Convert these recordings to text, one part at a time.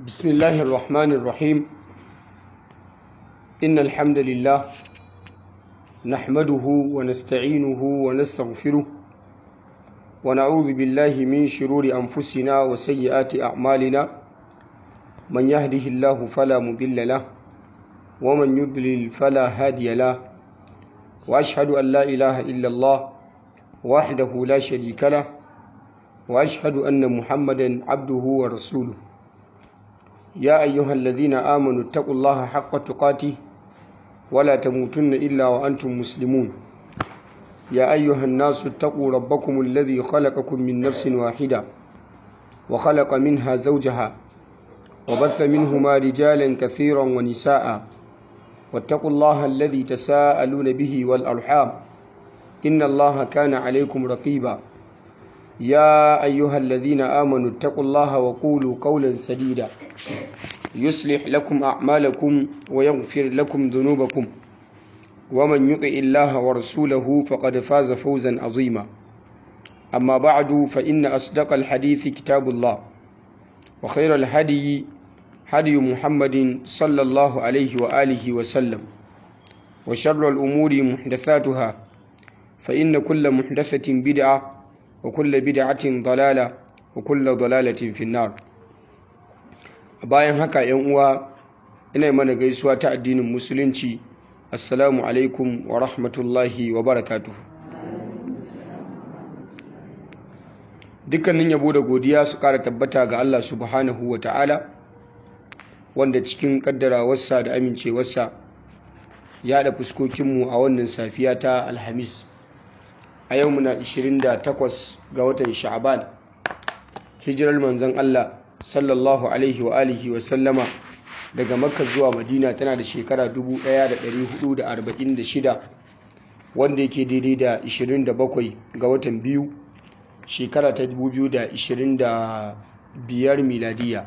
بسم الله الرحمن الرحيم إن الحمد لله نحمده ونستعينه ونستغفره ونعوذ بالله من شرور أنفسنا وسيئات أعمالنا من يهده الله فلا مضل له ومن يضلل فلا هادي له وأشهد أن لا إله إلا الله وحده لا شريك له وأشهد أن محمدا عبده ورسوله يا أيها الذين آمنوا اتقوا الله حق تقاته ولا تموتن إلا وأنتم مسلمون يا أيها الناس اتقوا ربكم الذي خلقكم من نفس واحدة وخلق منها زوجها وبث منهما رجالا كثيرا ونساء واتقوا الله الذي تساءلون به والأرحام إن الله كان عليكم رقيبا يا أيها الذين آمنوا اتقوا الله وقولوا قولا سديدا يصلح لكم أعمالكم ويغفر لكم ذنوبكم ومن يطع الله ورسوله فقد فاز فوزا عظيما أما بعد فإن أصدق الحديث كتاب الله وخير الهدي هدي محمد صلى الله عليه وآله وسلم وشر الأمور محدثاتها فإن كل محدثة بدعة وكل بدعة ضلالة وكل ضلالة في النار bayan haka yan uwa ina mana gaisuwa ta addinin musulunci assalamu alaikum wa rahmatullahi wa barakatuhu dukkanin yabo da godiya su kara tabbata ga Allah subhanahu wa ta'ala wanda cikin kaddarawarsa da amincewarsa ya da fuskokinmu a wannan safiya ta alhamis a yau muna 28 ga watan sha'aban hijirar manzon Allah sallallahu alaihi wa alihi wa sallama daga makka zuwa madina tana da shekara 1446 wanda yake daidai da 27 ga watan biyu shekara ta 2025 miladiya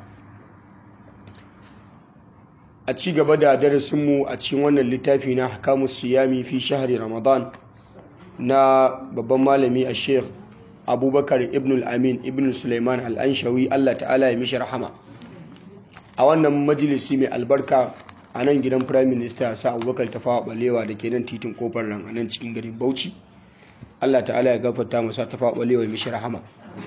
a ci gaba da darasinmu a cikin wannan littafi na hakamus siyami fi shahari ramadan na babban malami a sheikh abubakar ibn al-amin ibn suleiman al-anshawi allah ta'ala ya mishi rahama a wannan majalisi mai albarka a nan gidan prime minister sa abubakar tafawa balewa da ke nan titin kofar nan a nan cikin garin bauchi allah ta'ala ya gafarta masa tafawa balewa ya mishi rahama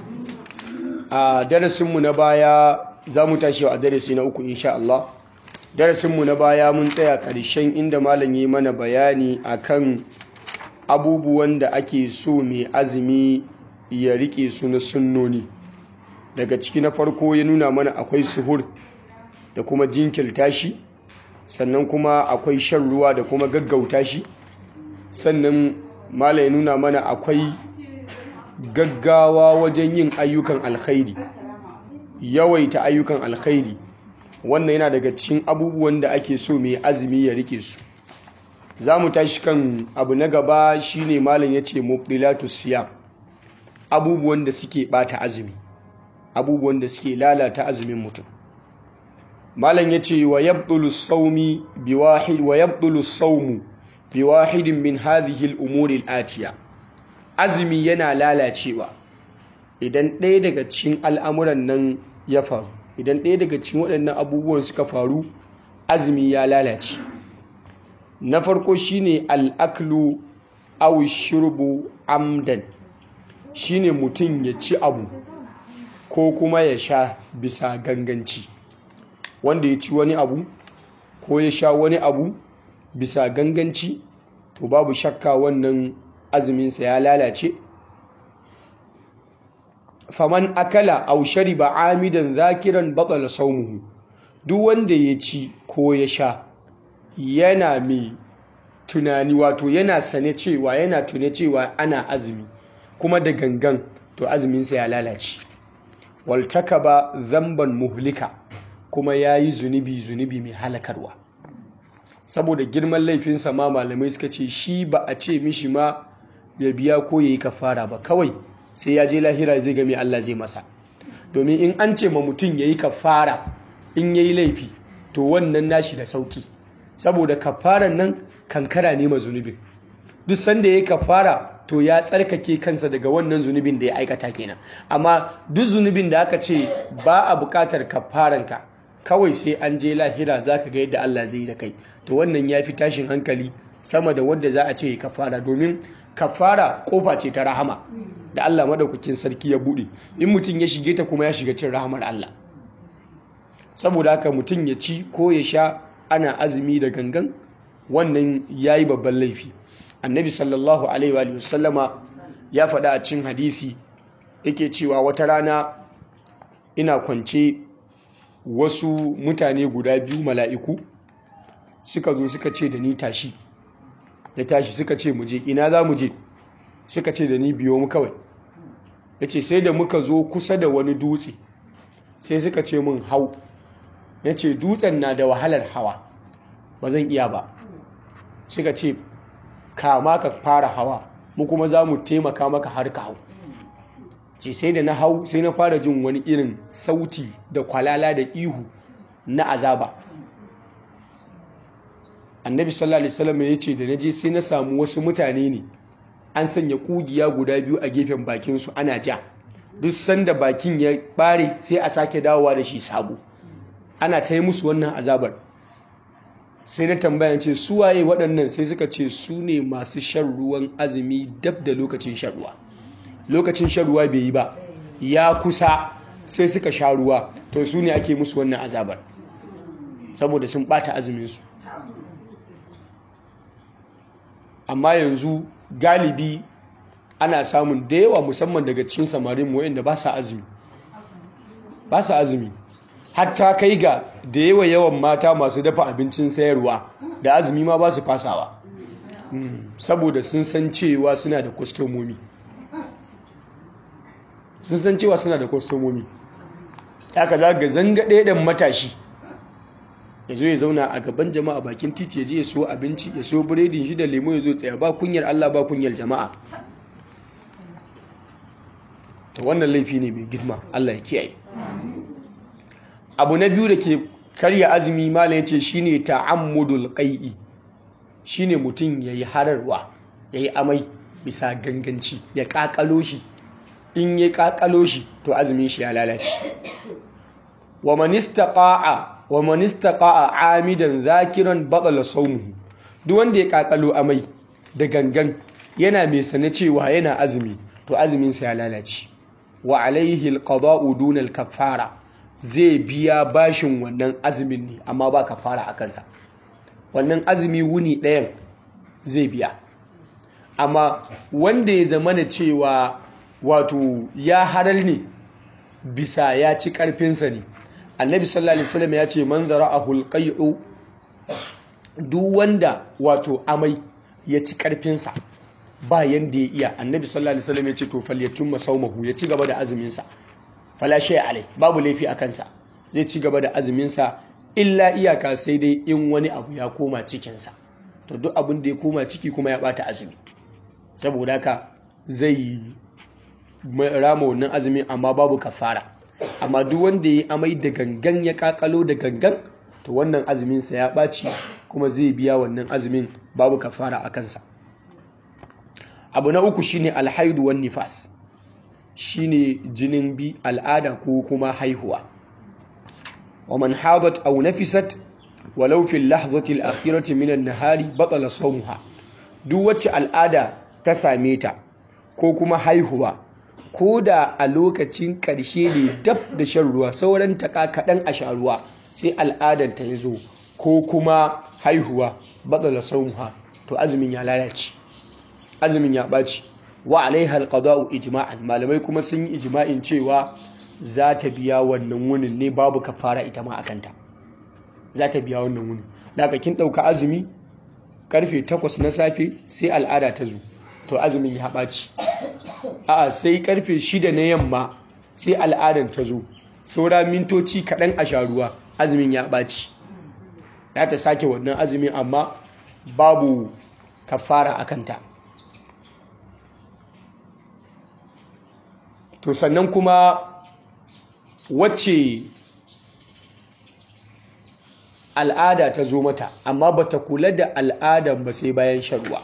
a darasinmu na baya za mu tashi a darasi na uku insha allah darasinmu na baya mun tsaya ƙarshen inda malam yi mana bayani akan abubuwan da ake so mai azumi ya rike su na sunnoni daga ciki na farko ya nuna mana akwai suhur da kuma jinkirta shi sannan kuma akwai shan ruwa da kuma gaggauta shi sannan mala ya nuna mana akwai gaggawa wajen yin ayyukan alkhairi yawaita ayyukan alkhairi wannan yana daga cikin abubuwan da ake so mai azumi ya rike su za mu tashi kan abu na gaba shine malam ya ce mubdilatus siyam abubuwan da suke bata azumi abubuwan da suke lalata azumin mutum malam ya ce wa yabdulu sawmi biwahid wa yabdulu sawmu biwahidin min hadhihi al-umuri al-atiya azumi yana lalacewa idan ɗaya daga cikin al'amuran nan ya faru idan ɗaya daga cikin waɗannan abubuwan suka faru azumi ya lalace na farko shine al'aklu aw shurbu amdan shine mutum ya ci abu ko kuma ya sha bisa ganganci wanda ya ci wani abu ko ya sha wani abu bisa ganganci to babu shakka wannan azuminsa ya lalace faman akala aw shariba amidan zakiran batala saumuhu duk wanda ya ci ko ya sha yana mai tunani wato yana sane cewa yana tune cewa ana azumi kuma da gangan to azuminsa ya lalace waltaka ba zamban muhlika kuma ya yi zunubi zunubi mai halakarwa saboda girman laifinsa ma malamai suka ce shi ba a ce mishi ma ya biya ko ya yi kafara ba kawai sai ya je lahira zai game Allah zai masa domin in an ce ma mutum ya yi kafara in ya yi laifi to wannan nashi da sauki saboda kafaran nan kankara ne ma zunubin duk sanda ya yi kafara to ya tsarkake kansa daga wannan zunubin da ya aikata kenan amma duk zunubin da aka ce ba a bukatar kafaranka kawai sai an je lahira za ka ga yadda Allah zai yi da kai to wannan ya fi tashin hankali sama da wanda za a ce kafara domin kafara kofa ce ta rahama da Allah madaukakin sarki ya bude in mutum ya shige ta kuma ya shiga cin rahamar Allah saboda haka mutum ya ci ko ya sha ana azumi da gangan wannan yayi babban laifi annabi sallallahu alaihi wa sallama ya faɗa a cin hadisi yake cewa wata rana ina kwance wasu mutane guda biyu mala'iku suka zo suka ce da ni tashi ya tashi suka ce muje ina za mu je suka ce da ni biyo mu kawai ya ce sai da muka zo kusa da wani dutse sai suka ce mun hau ya ce dutsen na da wahalar hawa ba zan iya ba suka ce kama ka fara hawa mu kuma za mu taimaka maka har ka hau ce sai da na hau sai na fara jin wani irin sauti da kwalala da ihu na azaba annabi sallallahu alaihi wasallam ya ce da na je sai na samu wasu mutane ne an sanya kugiya guda biyu a gefen bakin su ana ja duk sanda bakin ya bare sai a sake dawowa da shi sabo ana ta yi musu wannan azabar sai na tambaya ce su waye waɗannan sai suka ce su ne masu shan ruwan azumi dab da lokacin shan ruwa lokacin shan ruwa bai yi ba ya kusa sai suka sha ruwa to su ne ake musu wannan azabar saboda sun bata azuminsu amma yanzu galibi ana samun da yawa musamman daga cikin samarin wayanda ba sa azumi ba sa azumi hatta kai ga da yawa yawan mata masu dafa abincin sayarwa da azumi ma ba su fasawa saboda sun san cewa suna da kwastomomi sun san cewa suna da kwastomomi aka za ga zanga ɗaya matashi ya zo ya zauna a gaban jama'a bakin titi ya je ya so abinci ya so biredin shi da lemo ya zo tsaya ba kunyar Allah ba kunyar jama'a ta wannan laifi ne mai girma Allah ya kiyaye abu na biyu da ke karya azumi mala ya ce shine ta'ammudul qai'i shine mutum yayi hararwa yayi amai bisa ganganci ya kakalo shi in ya kakalo shi to azumin shi ya lalace wa man istaqa'a wa man istaqa'a amidan zakiran batala sawmuhu duk wanda ya kakalo amai da gangan yana mai sane cewa yana azumi to azumin sa ya lalace wa alaihi alqada'u duna alkaffara zai biya bashin wannan azumin ne amma ba kafara a kansa wannan azumi wuni ɗayan zai biya amma wanda ya zama da cewa wato ya harar ne bisa ya ci ƙarfinsa ne annabi sallallahu alaihi wasallam ya ce man zara'ahu alqai'u duk wanda wato amai ya ci ƙarfinsa ba yanda ya iya annabi sallallahu alaihi wasallam ya ce to falyatun masaumahu ya ci gaba da azumin sa fala shay alai babu laifi a kansa zai ci gaba da azumin sa illa iyaka sai dai in wani abu ya koma cikin sa to duk abin da ya koma ciki kuma ya bata azumi saboda haka zai rama wannan azumi amma babu kafara amma duk wanda ya amai da gangan ya kakalo da gangan to wannan azumin sa ya ɓaci kuma zai biya wannan azumin babu kafara a kansa abu na uku shine alhaidu wan nifas shine jinin bi al'ada ko kuma haihuwa wa man hadat aw nafisat walau fi lahzati al-akhirati min an-nahari batala sawmuha duk wacce al'ada ta same ta ko kuma haihuwa ko da a lokacin ƙarshe ne dab da shan ruwa sauran taka kaɗan a sha ruwa sai al'adar ta zo ko kuma haihuwa batala sawmuha to azumin ya lalace azumin ya ɓaci wa alaiha alqada'u ijma'an malamai kuma sun yi ijma'in cewa za ta biya wannan wunin ne babu kafara ita ma akanta za ta biya wannan wunin daga kin ɗauka azumi karfe 8 na safe sai al'ada ta zo to azumin ya ɓaci a'a sai karfe 6 na yamma sai al'adar ta zo saura mintoci kaɗan a sha ruwa azumin ya ɓaci za ta sake wannan azumin amma babu kafara akanta to sannan kuma wacce al'ada ta zo mata amma ba ta kula da al'adan ba sai bayan sharuwa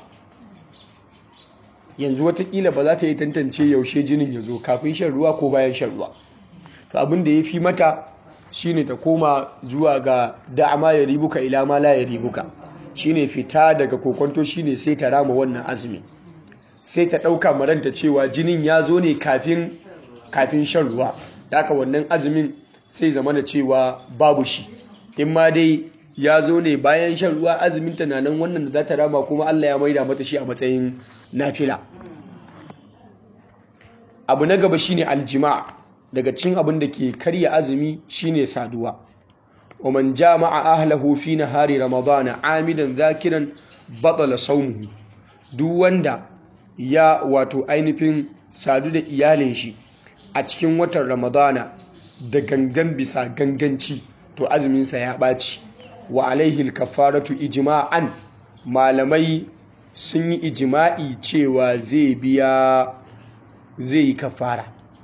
yanzu watakila ba za ta yi tantance yaushe jinin ya zo kafin shan ruwa ko bayan shan ruwa to abin da ya fi mata shine ta koma zuwa ga da'ama ya ribuka ila ma la ya ribuka shine fita daga kokonto shine sai ta rama wannan azumi sai ta ɗauka maranta cewa jinin ya zo ne kafin kafin shan ruwa da haka wannan azumin sai zama da cewa babu shi in ma dai ya zo ne bayan shan ruwa azumin ta na nan wannan da za ta rama kuma Allah ya maida mata shi a matsayin nafila abu na gaba shine aljima daga cin abin da ke karya azumi shine saduwa wa man jama'a ahlahu fi nahari ramadana amidan zakiran batala sawmuhu duk wanda ya wato ainihin sadu da iyalin shi a cikin watan ramadana da gangan bisa ganganci to azuminsa ya ɓaci wa alaihil kafaratu ijma'an malamai sun yi ijima'i cewa zai biya zai yi kafara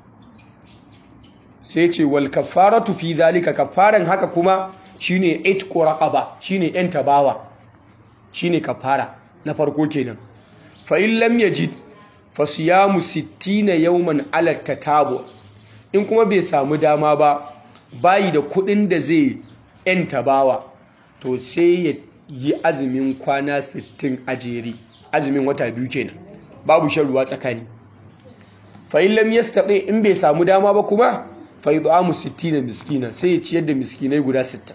sai ce wal kafaratu fi zalika kafaran haka kuma shine itqu raqaba shine yan tabawa shine kafara na farko kenan fa in lam yajid fa siyamu 60 yawman ala tatabu in kuma bai samu dama ba bayi da kudin da zai yan tabawa to sai ya yi azumin kwana 60 a jere azumin wata biyu kenan babu shan ruwa tsakani fa in lam yastati in bai samu dama ba kuma fa yud'amu 60 miskina sai ya ciyar da miskinai guda 60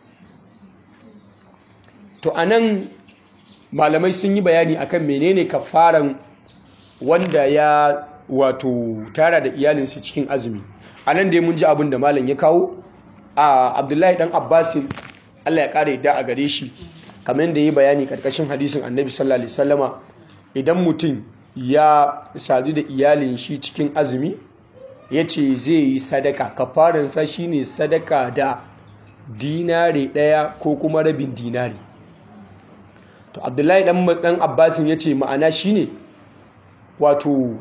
to anan malamai sun yi bayani akan menene kafaran wanda ya wato tara da iyalinsa cikin azumi anan dai mun ji abin da malam ya kawo a Abdullahi dan Abbasin Allah ya kare da a gare shi kamar da yi bayani karkashin hadisin Annabi sallallahu alaihi wasallama idan mutum ya sadu da iyalin shi cikin azumi ya ce zai yi sadaka kafaransa shine sadaka da dinari ɗaya ko kuma rabin dinari to abdullahi dan abbasin ya ce ma'ana shine wato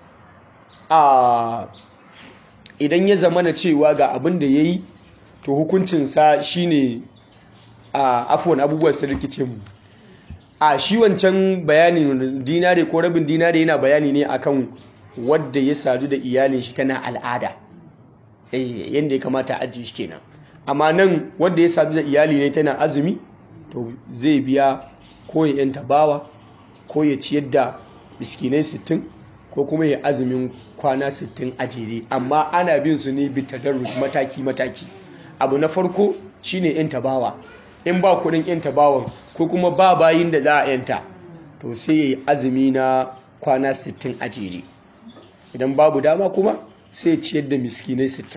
a idan ya zama na cewa ga abin da ya yi to hukuncinsa shine a afuwan abubuwan su rikice mu a shi wancan bayanin dinari ko rabin dinari yana bayani ne akan wadda ya sadu da iyalin shi tana al'ada eh yanda ya kamata aji shi kenan amma nan wadda ya sadu da iyali ne tana azumi to zai biya ko ya yanta bawa ko ya ciyar da miskinai 60 ko kuma ya azumin kwana 60 a jere amma ana bin su ne bitadarruj mataki mataki abu na farko shine yanta bawa in ba kudin yanta bawan ko kuma ba bayin da za a yanta to sai ya yi azumi na kwana 60 a jere idan babu dama kuma sai ciyar da miskinai 60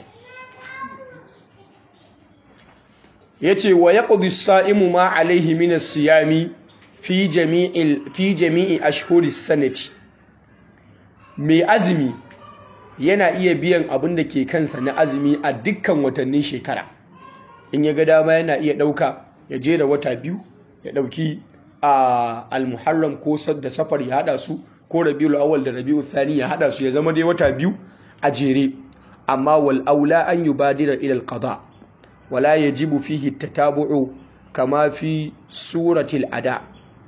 ya ce wa ya ƙudu sa'imu ma alaihi minas siyami fi jami'i ashhuris sanati mai azumi yana iya biyan abin da ke kansa na azumi a dukkan watannin shekara in ya ga dama yana iya ɗauka ya jera wata biyu ya ɗauki a almuharram ko da safar ya haɗa su ko rabiul awwal da rabiul thani ya haɗa su ya zama dai wata biyu a jere amma wal aula an yubadira ila al qada wala yajibu fihi tatabu'u kama fi suratil ada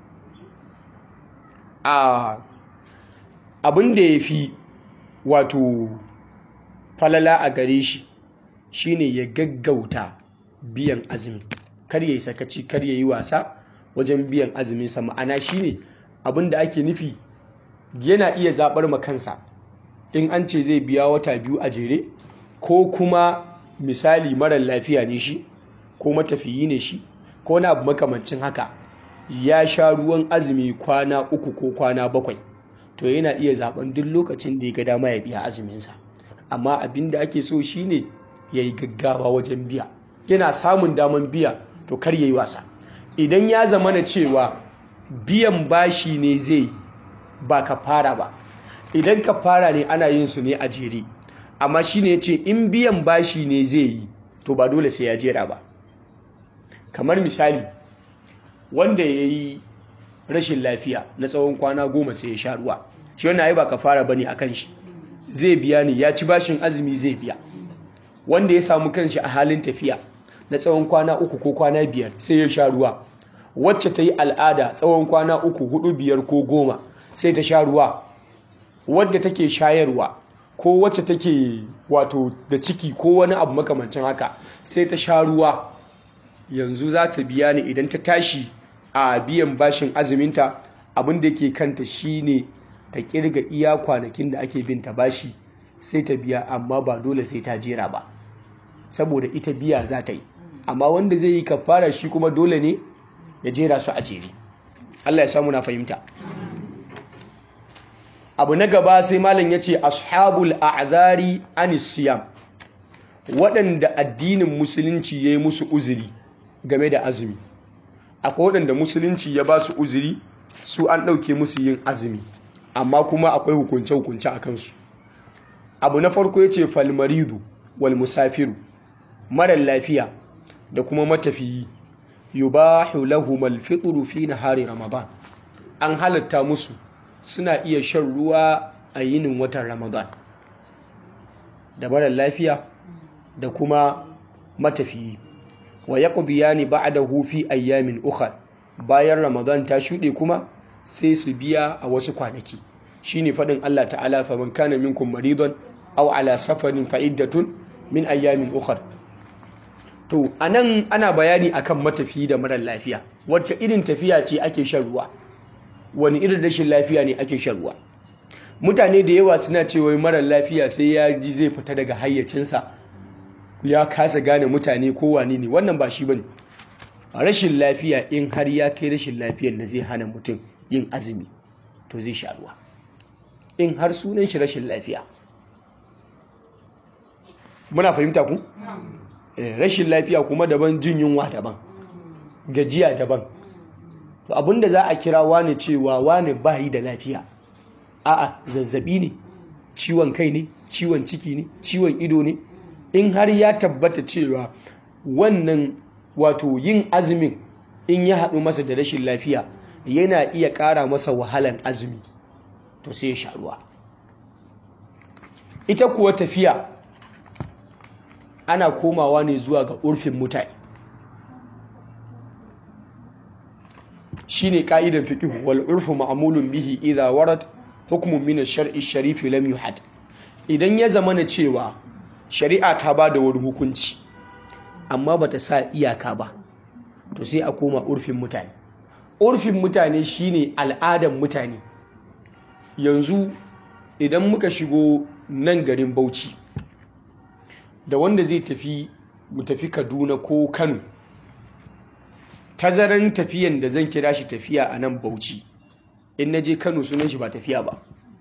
a abin da yafi wato falala a gare shi shine ya gaggauta biyan azumi kar yayi sakaci kar yayi wasa wajen biyan azumin sa ma'ana shine abin da ake nufi yana iya zabar ma kansa in an ce zai biya wata biyu a jere ko kuma misali marar lafiya ne shi ko matafiyi ne shi ko na abu makamancin haka ya sha ruwan azumi kwana uku ko kwana bakwai to yana iya zaben duk lokacin da ya ga dama ya biya azuminsa amma abin da ake so shine ya yi gaggawa wajen biya yana samun daman biya to kar ya yi wasa idan ya zama na cewa biyan bashi ne zai ba ka fara ba idan ka fara ne ana yin su ne a jere amma shi ne ce in biyan bashi ne zai yi to ba dole sai ya jera ba kamar misali wanda ya yi rashin lafiya na tsawon kwana goma sai ya sha ruwa shi wannan ai ba ka fara bane akan shi zai biya ne ya ci bashin azumi zai biya wanda ya samu kanshi a halin tafiya na tsawon kwana uku ko kwana biyar sai ya sha ruwa wacce ta yi al'ada tsawon kwana uku hudu biyar ko goma sai ta sha ruwa wadda take shayarwa ko wacce take wato da ciki ko wani abu makamancin haka sai ta sha ruwa yanzu za ta biya ne idan ta tashi a biyan bashin azuminta abin da ke kanta shine ta kirga iya kwanakin da ake bin ta bashi sai ta biya amma ba dole sai ta jera ba saboda ita biya za ta yi amma wanda zai yi kafara shi kuma dole ne ya jera su a jere Allah ya samu na fahimta abu na gaba sai malam ya ce ashabul a'zari anis siyam waɗanda addinin musulunci ya yi musu uzuri game da azumi akwai waɗanda musulunci ya ba su uzuri su an ɗauke musu yin azumi amma kuma akwai hukunce-hukunce a kansu abu na farko ya ce falmaridu wal musafiru marar lafiya da kuma matafiyi yubahu lahumal fitru fi nahari ramadan an halatta musu suna iya shan ruwa a yinin watan ramadan da marar lafiya da kuma matafiyi wa yaqdiyani ba'dahu fi ayyamin ukhra bayan ramadan ta shuɗe kuma sai su biya a wasu kwanaki shine faɗin Allah ta'ala fa man kana minkum maridan aw ala safarin fa iddatun min ayyamin ukhra to anan ana bayani akan matafiyi da marar lafiya wacce irin tafiya ce ake shan ruwa wani irin rashin lafiya ne ake shan ruwa mutane da yawa suna cewa marar lafiya sai ya ji zai fita daga hayyacinsa ya kasa gane mutane ko wane ne wannan ba shi bane rashin lafiya in har ya kai rashin lafiyar da zai hana mutum yin azumi to zai sha ruwa in har sunan shi rashin lafiya muna fahimta ku rashin lafiya kuma daban jin yunwa daban gajiya daban to abinda za a kira wane cewa wane bayi da lafiya a'a zazzabi ne ciwon kai ne ciwon ciki ne ciwon ido ne in har ya tabbata cewa wannan wato yin azumin in ya haɗu masa da rashin lafiya yana iya ƙara masa wahalan azumi to sai ya sha ruwa ita kuwa tafiya ana komawa ne zuwa ga urfin mutane shine ka'idan fiqh wal urfu ma'mulun bihi idha warad hukmun min ash-shar'i sharif lam yuhad idan ya zamana cewa shari'a ta bada wani hukunci amma bata sa iyaka ba to sai a koma urfin mutane urfin mutane shine al'adan mutane yanzu idan muka shigo nan garin Bauchi da wanda zai tafi mu tafi Kaduna ko Kano tazaran tafiyan da zan kira shi tafiya a nan Bauchi in naje Kano sunan shi ba tafiya ba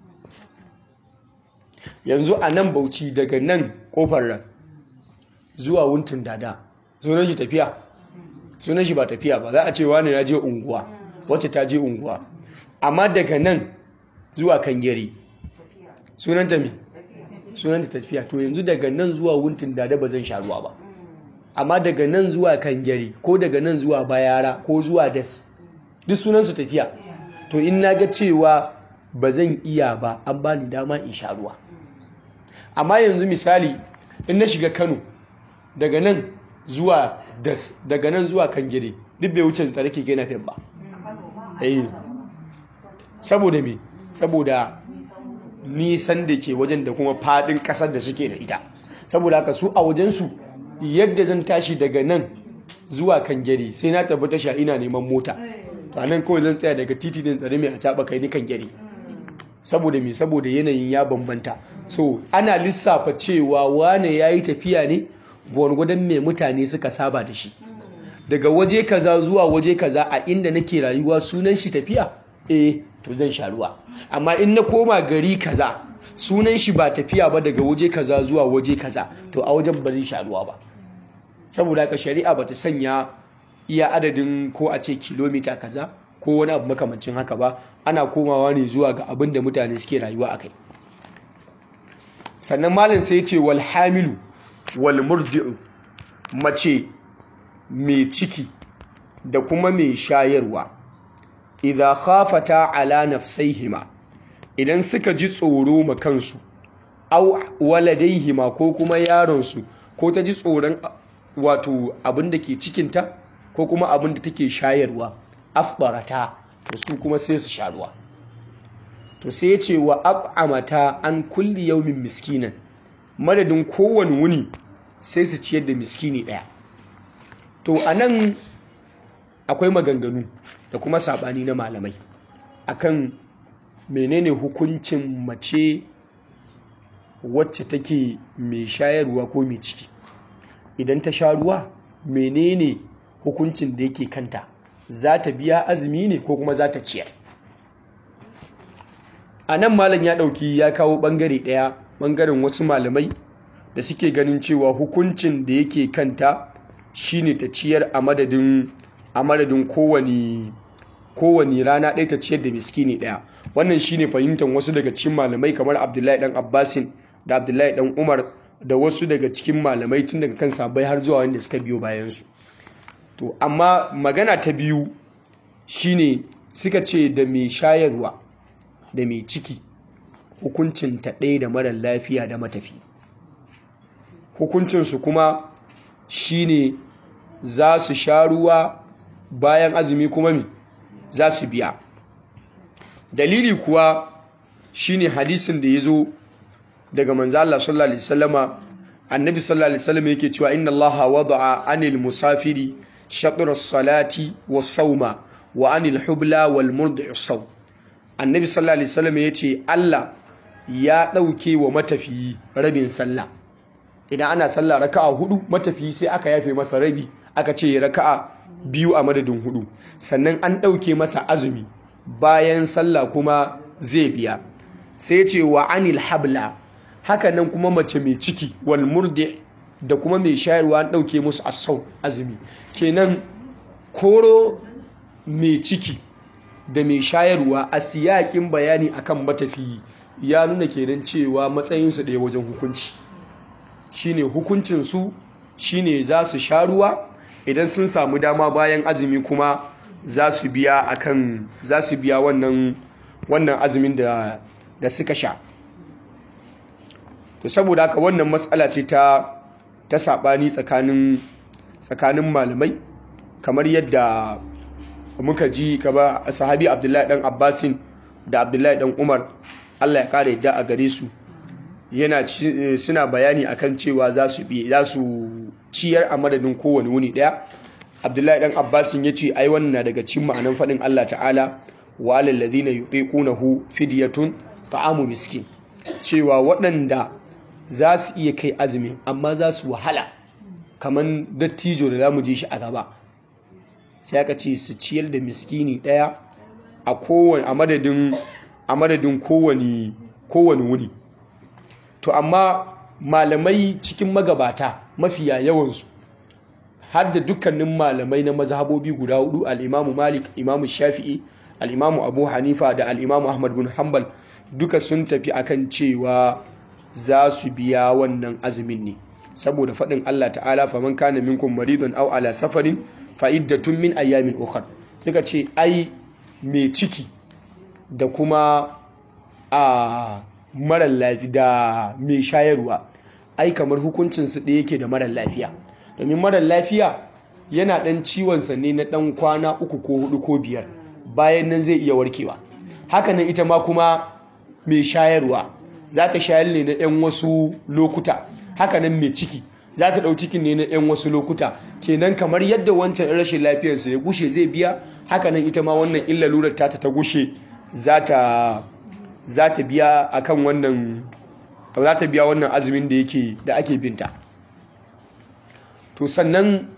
yanzu a nan Bauchi daga nan kofar ran zuwa wuntun dada sunan shi tafiya sunan shi ba tafiya ba za a ce wani ya je unguwa wacce ta je unguwa amma daga nan zuwa kangere sunan ta me sunan ta tafiya to yanzu daga nan zuwa wuntun dada ba zan sha ruwa ba amma daga nan zuwa kangere ko daga nan zuwa bayara ko zuwa das duk sunan su tafiya to in na ga cewa ba zan iya ba an ba ni dama in sha ruwa amma yanzu misali in na shiga kano daga nan zuwa das daga nan zuwa kangere duk bai wuce tsare keke na ba eh saboda me saboda nisan da ke wajen da kuma fadin kasar da suke da ita saboda haka su a wajensu yadda zan tashi daga nan zuwa kangere sai na tafi tasha ina neman mota a nan kawai zan tsaya daga titi din tsare mai a caɓa kai ni kangere saboda me saboda yanayin ya bambanta so ana lissafa cewa wane ya yi tafiya ne gwargwadon mai mutane suka saba da shi daga waje kaza zuwa waje kaza a inda nake rayuwa sunan shi tafiya eh to zan sha ruwa amma in na koma gari kaza sunan shi ba tafiya ba daga waje kaza zuwa waje kaza to a wajen ba zai sha ruwa ba saboda haka shari'a bata sanya iya adadin ko a ce kilomita kaza ko wani abu makamancin haka ba ana komawa ne zuwa ga abin da mutane suke rayuwa akai sannan malam sai ya ce wal hamilu wal murdi'u mace mai ciki da kuma mai shayarwa idza khafata ala nafsaihima idan suka ji tsoro ma kansu aw waladaihima ko kuma yaron su ko ta ji tsoron wato abin da ke cikinta ko kuma abin da take shayarwa afbarata to su kuma sai su sha ruwa to sai ya ce wa at'amata an kulli yaumin miskinan madadin kowane wuni sai su ciyar da miskini ɗaya to a nan akwai maganganu da kuma saɓani na malamai akan menene hukuncin mace wacce take mai shayarwa ko mai ciki idan ta sha ruwa menene hukuncin da yake kanta za ta biya azumi ne ko kuma za ta ciyar a nan malam ya ɗauki ya kawo ɓangare ɗaya ɓangaren wasu malamai da suke ganin cewa hukuncin da yake kanta shine ta ciyar a madadin a madadin kowane kowane rana ɗaya ta ciyar da miskini ɗaya wannan shine fahimtar wasu daga cikin malamai kamar abdullahi dan abbasin da abdullahi dan umar da wasu daga cikin malamai tun daga kan sabai har zuwa wanda suka biyo bayansu to amma magana ta biyu shine suka ce da mai shayarwa da mai ciki hukuncin ta ɗaya da marar lafiya da matafi hukuncinsu kuma shine za su sha ruwa bayan azumi kuma mi za su biya dalili kuwa shine hadisin da ya zo daga manzo Allah sallallahu alaihi wasallama annabi sallallahu alaihi wasallam yake cewa inna allaha wada'a anil musafiri shatr as-salati was-sawma wa anil hubla wal murdi'i saw annabi sallallahu alaihi wasallam yace Allah ya dauke wa matafiyi rabin sallah idan ana sallah raka'a hudu matafiyi sai aka yafe masa rabi aka ce raka'a biyu a madadin hudu sannan an dauke masa azumi bayan sallah kuma zai biya sai ce wa anil habla haka nan kuma mace mai ciki wal murdi da kuma mai shayarwa an ɗauke musu asau azumi kenan koro mai ciki da mai shayarwa a siyakin bayani akan matafiyi ya nuna kenan cewa matsayinsu ɗaya wajen hukunci shine hukuncinsu shine za su sha ruwa idan sun samu dama bayan azumi kuma za su biya akan za su biya wannan wannan azumin da da suka sha to saboda haka wannan matsala ce ta ta sabani tsakanin tsakanin malamai kamar yadda muka ji kaba sahabi Abdullahi dan Abbasin da Abdullahi dan Umar Allah ya kare yadda a gare su yana suna bayani akan cewa za su bi za su ciyar a madadin kowane wuni daya Abdullahi dan Abbasin yace ai wannan na daga cikin ma'anan fadin Allah ta'ala wa alal ladina yutiqunahu fidyatun ta'amu miskin cewa waɗanda za su iya kai azumi amma za su wahala kamar dattijo da za mu je shi a gaba sai aka ce su ciyar da miskini ɗaya a kowane a madadin a madadin kowane kowane wuni to amma malamai cikin magabata mafiya yawansu har da dukkanin malamai na mazhabobi guda hudu al-imamu malik imamu shafi'i al-imamu abu hanifa da al-imamu ahmad bin hanbal duka sun tafi akan cewa za su biya wannan azumin ne saboda faɗin Allah ta'ala faman kana minkum maridun aw ala safarin fa iddatun min ayyamin ukhra suka ce ai mai ciki da kuma a marar lafiya da mai shayarwa ai kamar hukuncin su ɗaya yake da marar lafiya domin marar lafiya yana ɗan ciwon sa ne na ɗan kwana uku ko hudu ko biyar bayan nan zai iya warkewa hakanan ita ma kuma mai shayarwa za ta shayar ne na 'yan wasu lokuta hakanan mai ciki za ta ɗau cikin ne na 'yan wasu lokuta kenan kamar yadda wancan rashin lafiyarsa ya gushe zai biya hakanan ita ma wannan illa lurar ta ta gushe za ta biya akan wannan za ta biya wannan azumin da yake da ake binta to sannan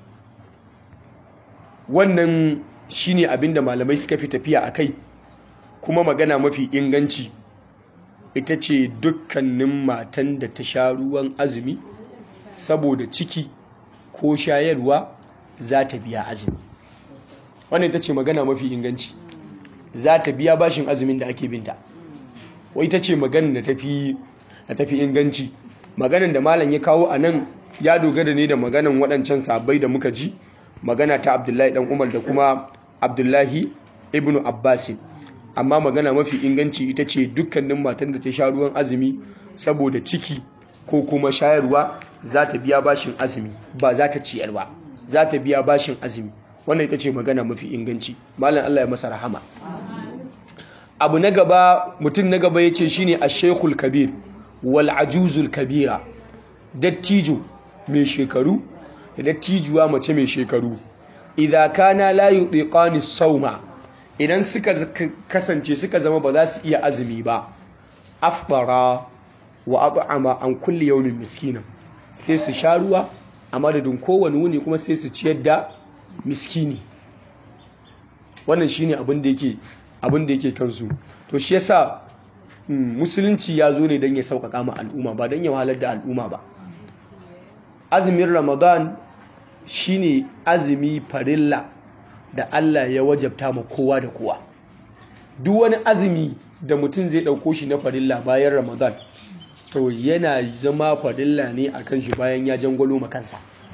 wannan shine abinda malamai suka fi tafiya a kai kuma magana mafi inganci ita ce dukkanin matan da ta sha ruwan azumi saboda ciki ko shayarwa za ta biya azumi wannan ita ce magana mafi inganci za ta biya bashin azumin da ake binta wai ita ce maganin da tafi da tafi inganci maganin da malam ya kawo a nan ya dogara ne da maganan waɗancan sabai da muka ji magana ta abdullahi dan umar da kuma abdullahi ibnu abbasin amma magana mafi inganci ita ce dukkanin matan da ta sha ruwan azumi saboda ciki ko kuma shayarwa za ta biya bashin azumi ba za ta ciyar ba za ta biya bashin azumi wannan ita ce magana mafi inganci malam Allah ya masa rahama abu na gaba mutum na gaba ya ce shi ne a shekul kabir wal ajuzul kabira dattijo mai shekaru da dattijuwa mace mai shekaru idan kana la yutiqani sauma idan suka kasance suka zama ba za su iya azumi ba afdara wa at'ama an kulli yawmin miskina sai su sha ruwa a madadin kowane wuni kuma sai su ciyar da miskini wannan shine abin da yake abin da yake kansu to shi yasa musulunci ya zo ne don ya sauƙaƙa ma al'umma ba don ya wahalar da al'umma ba azumin ramadan shine azumi farilla da Allah ya wajabta ma kowa da kowa duk wani azumi da mutum zai ɗauko shi na farilla bayan ramadan to yana zama farilla ne a kan shi bayan ya jangwalo makansa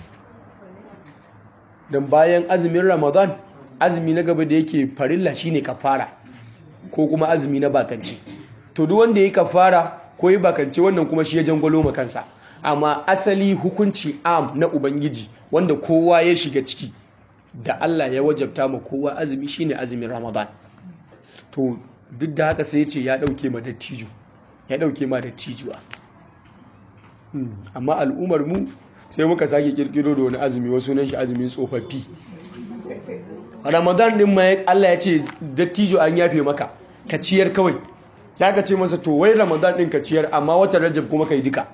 don bayan azumin ramadan azumi na gaba da yake farilla shine kafara ko kuma azumi na bakance to duk wanda ya kafara ko ya bakance wannan kuma shi ya jangwalo makansa amma asali hukunci am na ubangiji wanda kowa ya shiga ciki da Allah ya wajabta ma kowa azumi shine azumin ramadan to duk da haka sai ya ce ya dauke ma dattijo ya dauke ma dattijuwa amma al'ummar mu sai muka sake kirkiro da wani azumi wasu nan shi azumin tsofaffi ramadan din ma Allah ya ce dattijo an yafe maka ka ciyar kawai ya ka ce masa to wai ramadan din ka ciyar amma watan rajab kuma ka yi duka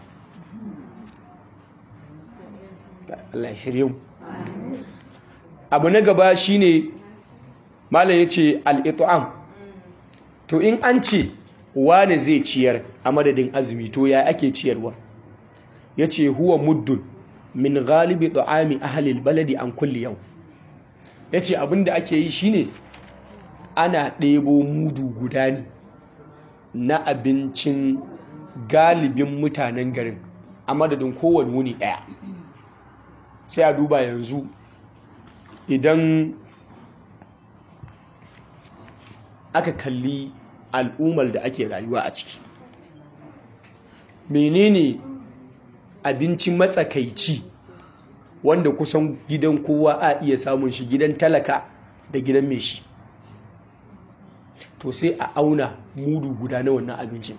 Allah shirye mu abu na gaba shine malam yace al-it'am to in an ce wane zai ciyar a madadin azumi to ya ake ciyarwa yace huwa muddun min ghalibi ta'ami ahli al-baladi an kulli yau yace abinda ake yi shine ana ɗebo mudu guda ne na abincin galibin mutanen garin a madadin kowane wuni ɗaya sai a duba yanzu idan aka kalli al'ummar da ake rayuwa a ciki menene abinci matsakaici wanda kusan gidan kowa a iya samun shi gidan talaka da gidan mai shi to sai a auna mudu guda na wannan abincin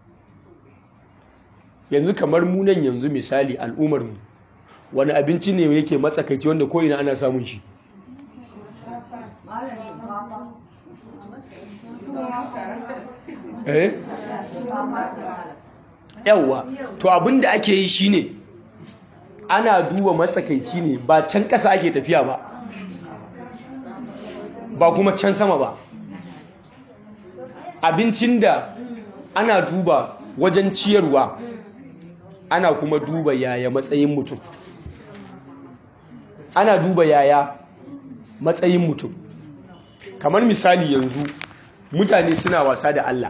yanzu kamar munan yanzu misali al'ummarmu wani abinci ne yake matsakaici wanda ko'ina ana samun shi eh yawwa to abin da ake yi shine ana duba matsakaici ne ba can ƙasa ake tafiya ba ba kuma can sama ba abincin da ana duba wajen ciyarwa ana kuma duba yaya matsayin mutum ana duba yaya matsayin mutum kamar misali yanzu mutane suna wasa da Allah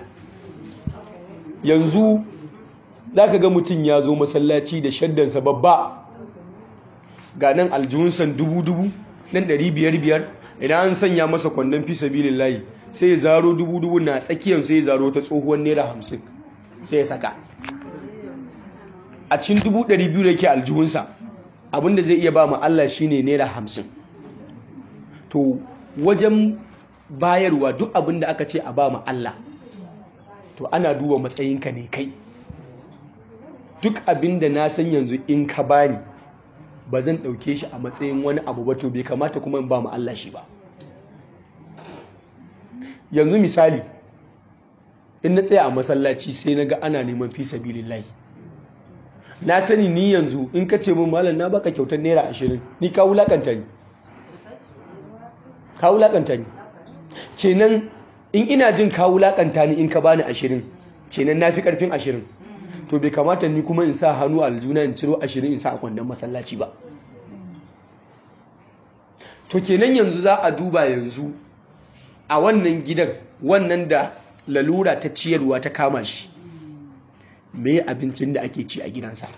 yanzu za ka ga mutum ya zo masallaci da shaddansa babba ga nan aljihunsan dubu-dubu nan ɗari biyar-biyar idan an sanya masa kwandon fi sabilin layi sai ya zaro dubu-dubu na tsakiyar sai ya zaro ta tsohuwar naira hamsin sai ya saka a cikin dubu ɗari biyu da ke aljihunsa abinda zai iya ba ma Allah shi ne naira hamsin to wajen bayarwa duk abinda aka ce a ba ma Allah to ana duba matsayinka ne kai duk abinda na san yanzu in ka bani ba zan ɗauke shi a matsayin wani abu ba to bai kamata kuma in ba mu Allah shi ba yanzu misali in na tsaya a masallaci sai na ga ana neman fi sabilillahi na sani ni yanzu in ka ce min malam na baka kyautar naira ashirin ni ka wulakanta ni ka wulakanta ni kenan in ina jin ka wulakanta ni in ka bani ashirin kenan na fi karfin ashirin to bai kamata ni kuma in sa hannu a aljuna in ciro ashirin in sa a kwandon masallaci ba to kenan yanzu za a duba yanzu a wannan gidan wannan da lalura ta ciyarwa ta kama shi me abincin da ake ci a gidansa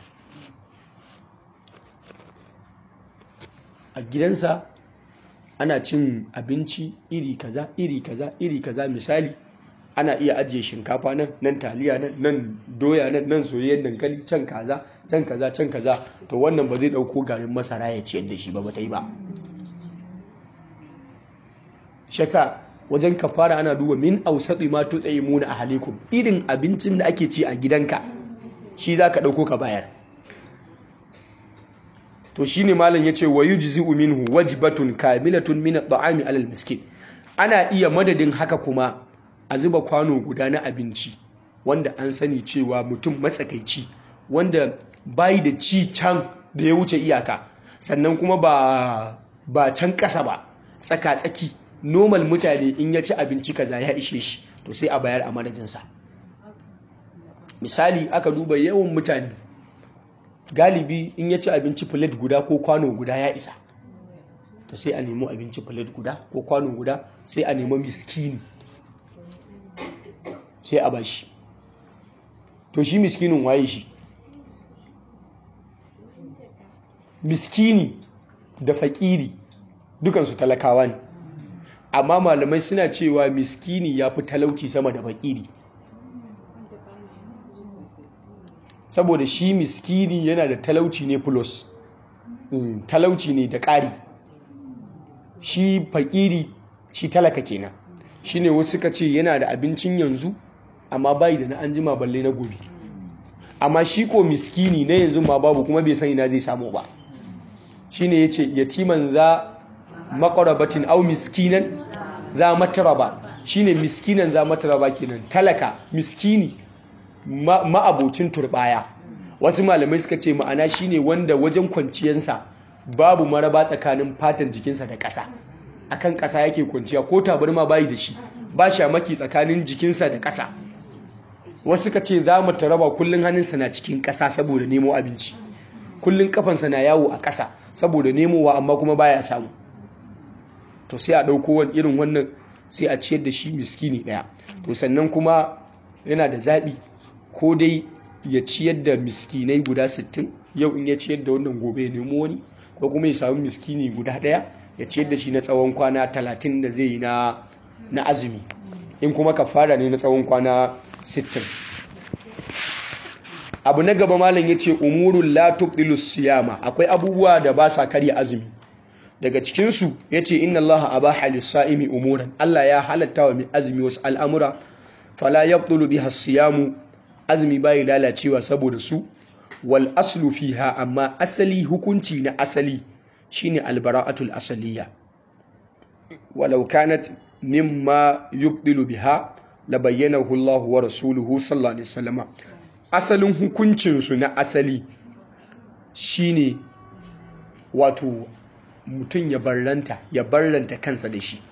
a gidansa ana cin abinci iri kaza iri kaza iri kaza misali ana iya ajiye shinkafa nan nan taliya nan nan doya nan nan soyayyen dankali can kaza can kaza can kaza to wannan ba zai dauko garin masara ya ciyar da shi ba ba ta yi ba shi yasa wajen kafara ana duba min ausati ma tut'imuna ahlikum irin abincin da ake ci a gidanka shi zaka dauko ka bayar to shine malam yace wa yujzi'u minhu wajbatun kamilatun min at-ta'ami 'ala al-miskin ana iya madadin haka kuma a zuba kwano guda na abinci wanda an sani cewa mutum matsakaici wanda bai da ci can da ya wuce iyaka sannan kuma ba ba can ƙasa ba tsaka-tsaki normal mutane in ya ci abinci kaza ya ishe shi to sai a bayar a madadinsa misali aka duba yawan mutane galibi in ya ci abinci plate guda ko kwano guda ya isa to sai a nemo abinci plate guda ko kwano guda sai a nemo miskini sai a bashi to shi miskinin waye shi miskini da fakiri dukansu talakawa ne amma malamai suna cewa miskini ya fi talauci sama da fakiri saboda shi miskini yana da talauci ne plus talauci ne da ƙari shi fakiri shi talaka kenan shi ne wasu suka ce yana da abincin yanzu amma bai da na an jima balle na gobe amma shi ko miskini na yanzu ma babu kuma bai san ina zai samu ba shi ne ya ce yatiman za makarabatin au miskinan za mataraba shi ne miskinan za mataraba kenan talaka miskini ma'abocin turbaya wasu malamai suka ce ma'ana shi ne wanda wajen kwanciyarsa babu maraba tsakanin fatan jikinsa da ƙasa akan ƙasa yake kwanciya ko tabarma bayi da shi ba shamaki tsakanin jikinsa da ƙasa wasu suka ce za mu taraba kullum hannunsa na cikin ƙasa saboda nemo abinci kullum kafansa na yawo a ƙasa saboda nemowa amma kuma baya samu to sai a ɗauko wani irin wannan sai a ciyar da shi miskini ɗaya to sannan kuma yana da zaɓi ko dai ya ciyar da miskinai guda 60 yau in ya ciyar da wannan gobe ya nemo wani ko kuma ya samu miskini guda ɗaya ya ciyar da shi na tsawon kwana 30 da zai yi na azumi in kuma kafara ne na tsawon kwana 60 abu na gaba malam ya ce umurun la tubdilu siyama akwai abubuwa da ba sa karya azumi daga cikinsu ya ce inna allaha abaha lis-sa'imi umuran Allah ya halatta wa mai azumi wasu al'amura fala yabdulu biha siyamu azumi bai lalacewa saboda su wal aslu fiha amma asali hukunci na asali shine albara'atul asaliya walau kanat mimma yubdilu biha la bayyanahu Allah wa rasuluhu sallallahu alaihi wasallam asalin hukuncinsu na asali shine wato mutum ya barranta ya barranta kansa da shi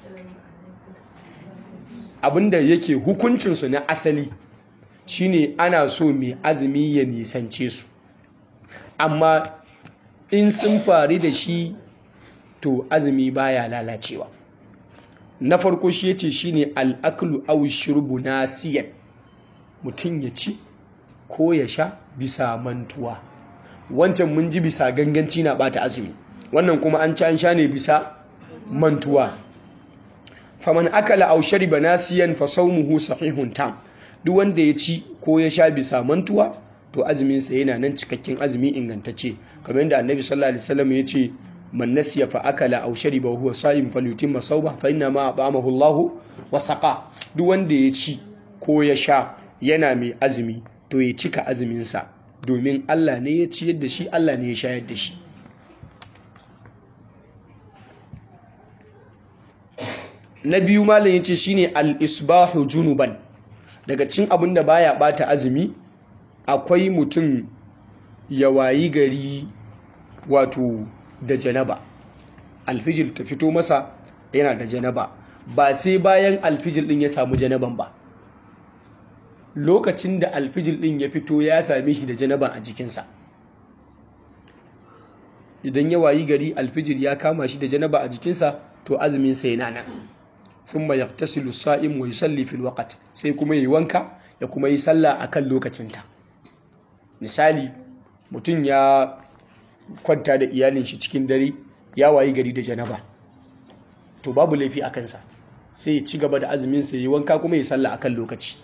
abinda yake hukuncinsu na asali shine ana so mai azumi ya nisance su amma in sun faru da shi to azumi baya lalacewa na farko shi yace shine al'aklu aw shurbu nasiyan mutum ya ci ko ya sha bisa mantuwa wancan mun ji bisa ganganci na bata azumi wannan kuma an ci an sha ne bisa mantuwa faman akala aw shariba nasiyan fa sawmuhu sahihun tam duk wanda ya ci ko ya sha bisa mantuwa to azumin sa yana nan cikakken azumi ingantacce kamar yadda annabi sallallahu alaihi wasallam ya ce man nasiya fa akala aw shariba huwa sa'im falyutimma sawba fa inna ma at'amahu Allahu wa saqa duk wanda ya ci ko ya sha yana mai azumi to ya cika azumin sa domin Allah ne ya ciyar da shi Allah ne ya shayar da shi na biyu malam yace shine al-isbahu junuban daga cin abin da baya bata azumi akwai mutum ya wayi gari wato da janaba alfijir ta fito masa yana da janaba ba sai bayan alfijir din ya samu janaban ba lokacin da alfijir din ya fito ya same shi da janaba a jikinsa idan ya wayi gari alfijir ya kama shi da janaba a jikinsa to azuminsa yana nan thumma yaqtasilu sa'im wa yusalli fil waqt sai kuma yi wanka ya kuma yi sallah akan lokacinta misali mutum ya kwanta da iyalin shi cikin dare ya wayi gari da janaba to babu laifi a kansa sai ya ci gaba da azumin sa yi wanka kuma ya sallah akan lokaci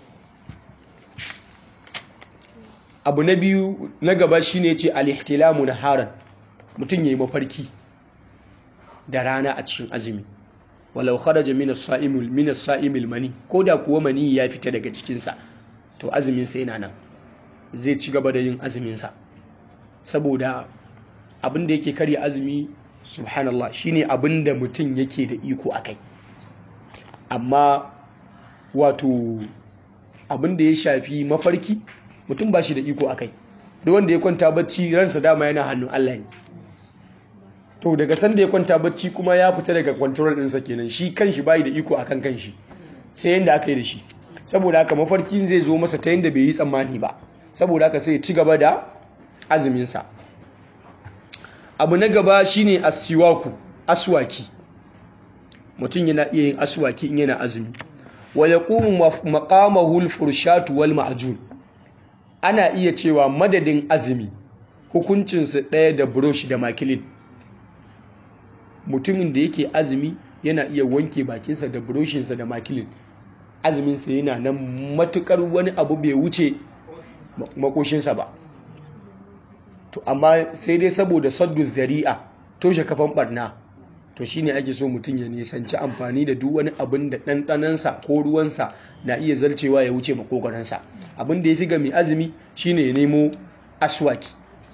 abu na biyu na gaba shine ce al-ihtilamu naharan mutum yayi mafarki da rana a cikin azumi walau kharaja min as-sa'imil min as-sa'imil mani ko da kuwa mani ya fita daga cikinsa to azumin sa yana nan zai ci gaba da yin azumin sa saboda abin da yake karya azumi subhanallah shine abin da mutum yake da iko akai amma wato abin da ya shafi mafarki mutum ba shi da iko akai duk wanda ya kwanta bacci ransa dama yana hannun Allah ne to daga sanda ya kwanta bacci kuma ya fita daga control ɗinsa kenan shi kanshi bai da iko akan kanshi sai yanda aka yi da shi saboda haka mafarkin zai zo masa ta yanda bai yi tsammani ba saboda haka sai ya ci gaba da azuminsa abu na gaba shine asiwaku aswaki mutum yana iya yin aswaki in yana azumi wa yaqumu maqamahu al-furshatu wal ma'jun ana iya cewa madadin azumi hukuncinsu ɗaya da brush da makilin mutumin da yake azumi yana iya wanke bakinsa da buroshinsa da makilin azuminsa yana nan matukar wani abu bai wuce makoshinsa ba to amma sai dai saboda saddu zari'a toshe kafan barna to shine ake so mutum ya nisanci amfani da duk wani abin da ɗanɗanansa ko ruwansa na iya zarcewa ya wuce makogaransa abin da ya fi ga mai azumi shine ya nemo aswaki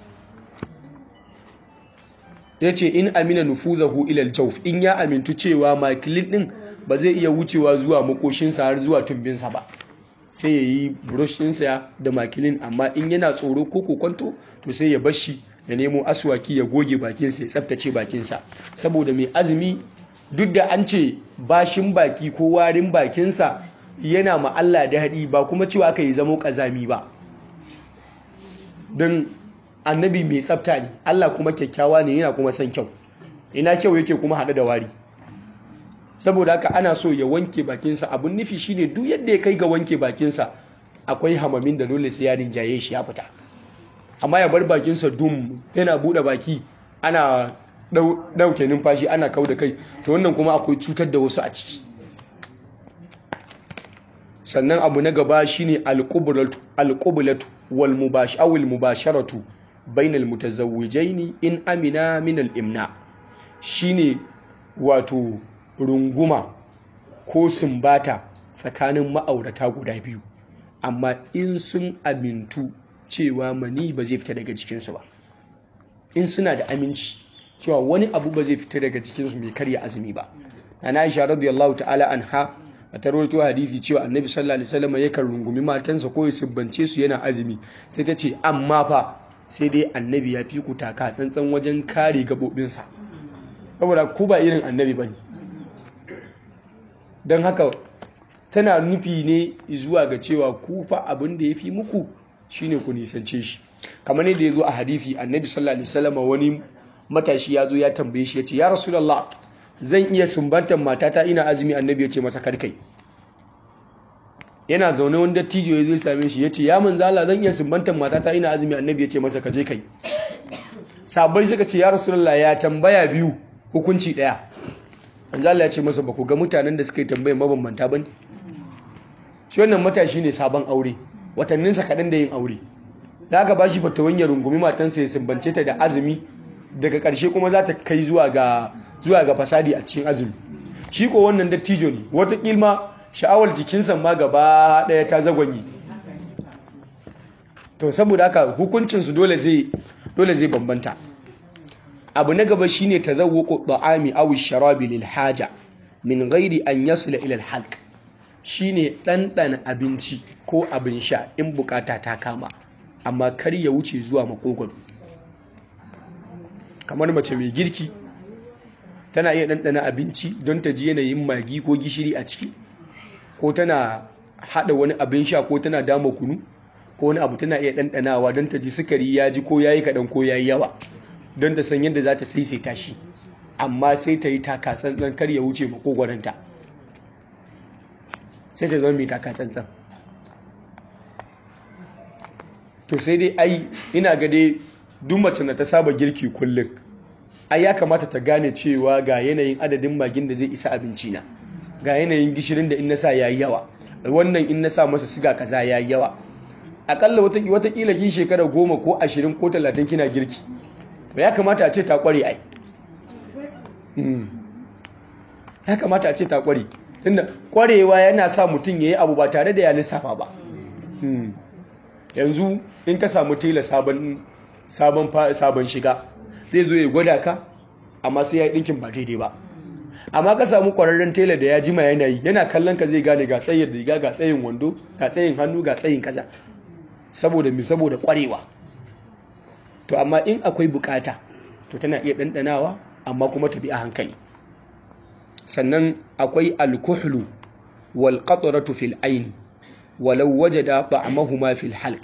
ya ce in amina nufuzahu ilal jauf in ya amintu cewa makilin din ba zai iya wucewa zuwa makoshinsa har zuwa tumbinsa ba sai ya yi burushinsa da makilin amma in yana tsoro ko kokonto to sai ya bashi ya nemo aswaki ya goge bakinsa ya tsaftace bakinsa saboda mai azumi duk da an ce bashin baki ko warin bakinsa yana ma Allah da haɗi ba kuma cewa aka yi zamo ƙazami ba don annabi mai tsafta ne Allah kuma kyakkyawa ne yana kuma son kyau ina kyau yake kuma haɗe da wari saboda haka ana so ya wanke bakinsa abun nufi shine duk yadda ya kai ga wanke bakinsa akwai hamamin da dole sai ya rinjaye shi ya fita amma ya bar bakinsa dum yana buɗe baki ana ɗauke numfashi ana kau da kai to wannan kuma akwai cutar da wasu a ciki sannan abu na gaba shine alqublatu wal mubashawil mubasharatu bainal mutazawwijaini in amina min al-imna shine wato runguma ko sumbata tsakanin ma'aurata guda biyu amma in sun amintu cewa mani ba zai fita daga jikinsu ba in suna da aminci cewa wani abu ba zai fita daga jikinsu mai karya azumi ba na Aisha radiyallahu ta'ala anha a tarwato hadisi cewa annabi sallallahu alaihi wasallam yakan rungumi matansa ko ya subbance su yana azumi sai ta ce amma fa sai dai annabi ya fi ku taka tsantsan wajen kare gabobinsa saboda ku ba irin annabi bane don haka tana nufi ne zuwa ga cewa ku fa abin da ya fi muku shine ku nisance shi kamar ne da ya zo a hadisi annabi sallallahu alaihi wasallam wani matashi ya zo ya tambaye shi ya ce ya rasulullah zan iya sumbantar matata ina azumi annabi ya ce masa karkai yana zaune wani dattijo ya zo ya same shi ya ce ya manzala zan iya sumbantar matata ina azumi annabi ya ce masa kaje kai sabai suka ce ya rasulullah ya tambaya biyu hukunci daya manzala ya ce masa ba ku ga mutanen da suka yi tambayar mabambanta ba ne shi wannan matashi ne sabon aure watanninsa kaɗan da yin aure za ka ba shi fatawan ya rungumi matansa ya sumbance ta da azumi daga ƙarshe kuma za ta kai zuwa ga zuwa ga fasadi a cikin azumi shi ko wannan dattijo ne wata kilma sha'awar jikinsa ma gaba ɗaya ta zagwanyi to saboda haka hukuncinsu dole zai dole zai bambanta abu na gaba shine tazawwuqu ta'ami aw sharabi lil haja min ghairi an yasla ila al halq shine ɗanɗana abinci ko abin sha in bukata ta kama amma kar ya wuce zuwa makogwaro kamar mace mai girki tana iya ɗanɗana abinci don ta ji yanayin magi ko gishiri a ciki ko tana haɗa wani abin sha ko tana dama kunu ko wani abu tana iya ɗanɗanawa don ta ji sukari ya ji ko ya yi kaɗan ko ya yi yawa don ta san yadda za ta saisaita shi amma sai ta yi taka tsantsan kar ya wuce makogwaranta sai ta zama mai taka tsantsan to sai dai ai ina ga dai duk mace na ta saba girki kullum ai ya kamata ta gane cewa ga yanayin adadin magin da zai isa abinci na ga yanayin gishirin da in na sa yayi yawa wannan in na sa masa siga kaza yayi yawa akalla wata watakila kin shekara goma ko ashirin ko talatin kina girki to ya kamata a ce ta kware ai ya kamata a ce ta kware tunda kwarewa yana sa mutum ya yi abu ba tare da ya lissafa ba yanzu in ka samu tela sabon sabon shiga zai zo ya gwada ka amma sai ya yi ɗinkin ba daidai ba amma ka samu kwararren tela da ya jima yana yi yana kallon ka zai gane ga tsayin riga ga tsayin wando ga tsayin hannu ga tsayin kaza saboda mi saboda kwarewa to amma in akwai bukata to tana iya ɗanɗanawa amma kuma ta bi a hankali sannan akwai alkuhlu wal qatratu fil ayn walau wajada ta'amahuma fil halq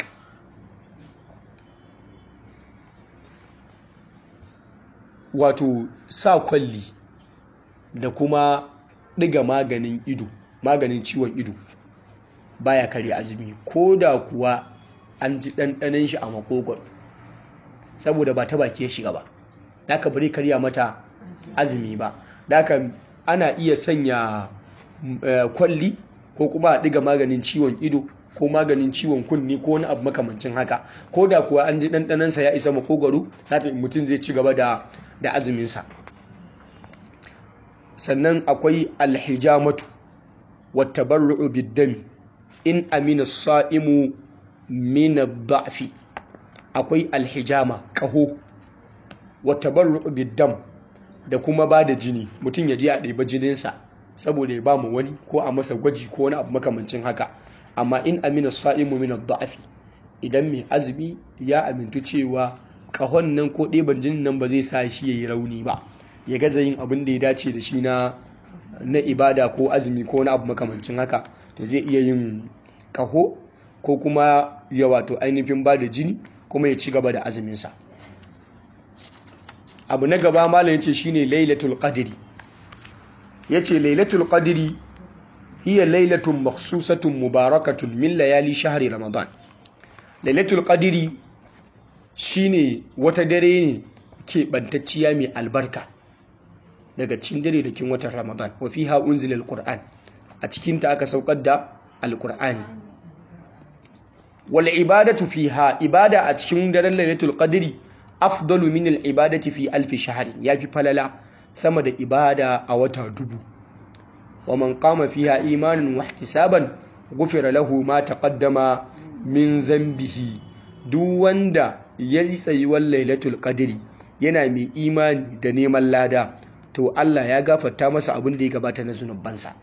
wato sa kwalli da kuma ɗiga maganin ido maganin ciwon ido baya kare azumi ko da kuwa an ji ɗanɗanen shi a makogon saboda ba ta baki ya shiga ba da bari karya mata azumi ba da ana iya sanya kwalli ko kuma a ɗiga maganin ciwon ido ko maganin ciwon kunni ko wani abu makamancin haka ko da kuwa an ji ɗanɗanansa ya isa makogwaro mutum zai ci gaba da azuminsa sannan akwai alhijamatu wata barru'u biddami in amina sa'imu mina da'fi akwai alhijama ƙaho wata barru'u biddam da kuma ba da jini mutum ya ji a ɗaiba jininsa saboda ya ba mu wani ko a masa gwaji ko wani abu makamancin haka amma in amina sa'imu mina da'fi idan mai azumi ya amintu cewa ƙahon nan ko ɗeban jinin nan ba zai sa shi ya yi rauni ba ya gaza yin abin da ya dace da shi na na ibada ko azumi ko wani abu makamancin haka to zai iya yin ƙaho ko kuma ya wato ainihin ba da jini kuma ya ci gaba da azuminsa abu na gaba malam yace shine lailatul qadri yace lailatul qadri hiya lailatun makhsusatun mubarakatun min layali shahri ramadan lailatul qadri shine wata dare ne ke bantacciya mai albarka daga cikin dare da kin watan ramadan wa fiha unzila alquran a cikin ta aka saukar da alqur'ani wal ibadatu fiha ibada a cikin daren lailatul qadri afdalu min al ibadati fi alf shahr yafi falala sama da ibada a wata dubu wa man qama fiha imanan wa ihtisaban ghufira lahu ma taqaddama min dhanbihi duk wanda ya yi tsayuwar lailatul qadri yana mai imani da neman lada to Allah ya gafarta masa abin da ya gabata na zunubansa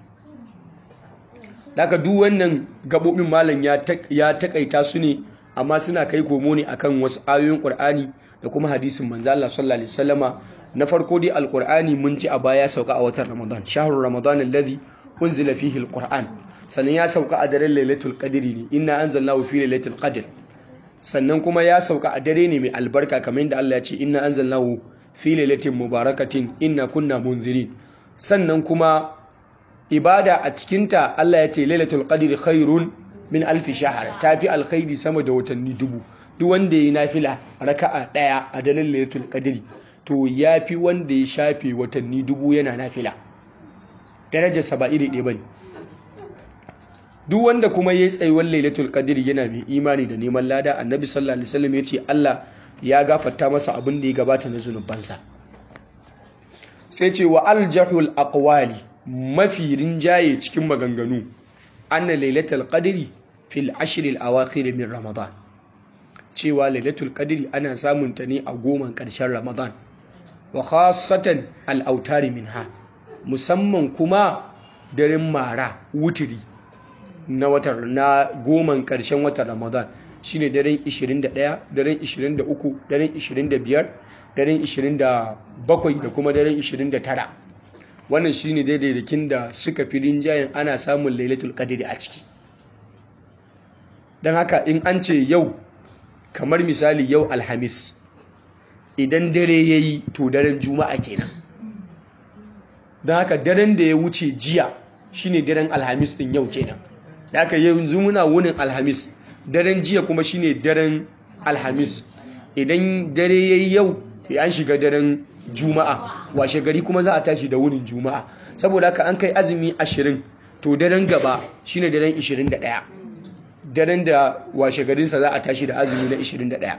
daga duk wannan gabobin malam ya takaita su ne amma suna kai komo ne akan wasu ayoyin Qur'ani da kuma hadisin manzo Allah sallallahu alaihi wasallama na farko dai alqur'ani mun ji a baya sauka a watan Ramadan shahrul ramadan alladhi unzila fihi alqur'an sannan ya sauka a daren lailatul qadri ne inna anzalnahu fi lailatul qadr sannan kuma ya sauka a dare ne mai albarka kamar yadda Allah ya ce inna anzalnahu fi lailatin mubarakatin inna kunna munzirin sannan kuma ibada a cikinta Allah ya ce lailatul qadri khairun min alfi shahr tafi alkhairi sama da watanni dubu duk wanda yayi nafila raka'a daya a dalilin lailatul qadri to yafi wanda ya shafe watanni dubu yana nafila darajar sa ba iri ɗaya bane duk wanda kuma yayi tsayuwar lailatul qadri yana mai imani da neman lada annabi sallallahu alaihi wasallam ya ce Allah ya gafarta masa abin da ya gabata na zunubansa sai ce wa aljahul aqwali mafi rinjaye cikin maganganu anna lailatul qadri fil ashr al awakhir min ramadan cewa lailatul qadri ana samun ta ne a goman karshen ramadan wa khassatan al autari minha musamman kuma daren mara wutiri na watan na goman karshen watan ramadan shine daren 21 daren 23 daren 25 daren 27 da kuma daren 29 wannan shine daidaidakin da suka fi rinjayen ana samun lailatul qadri a ciki don haka in an ce yau kamar misali yau alhamis idan dare ya yi to daren juma'a kenan don haka daren da ya wuce jiya shine daren alhamis din yau kenan da haka yanzu muna wunin alhamis daren jiya kuma shine daren alhamis idan dare ya yi yau an shiga daren juma'a washe gari kuma za a tashi da wunin juma'a saboda haka an kai azumi ashirin to daren gaba shine daren 21 daren da washe garinsa za a tashi da azumi na 21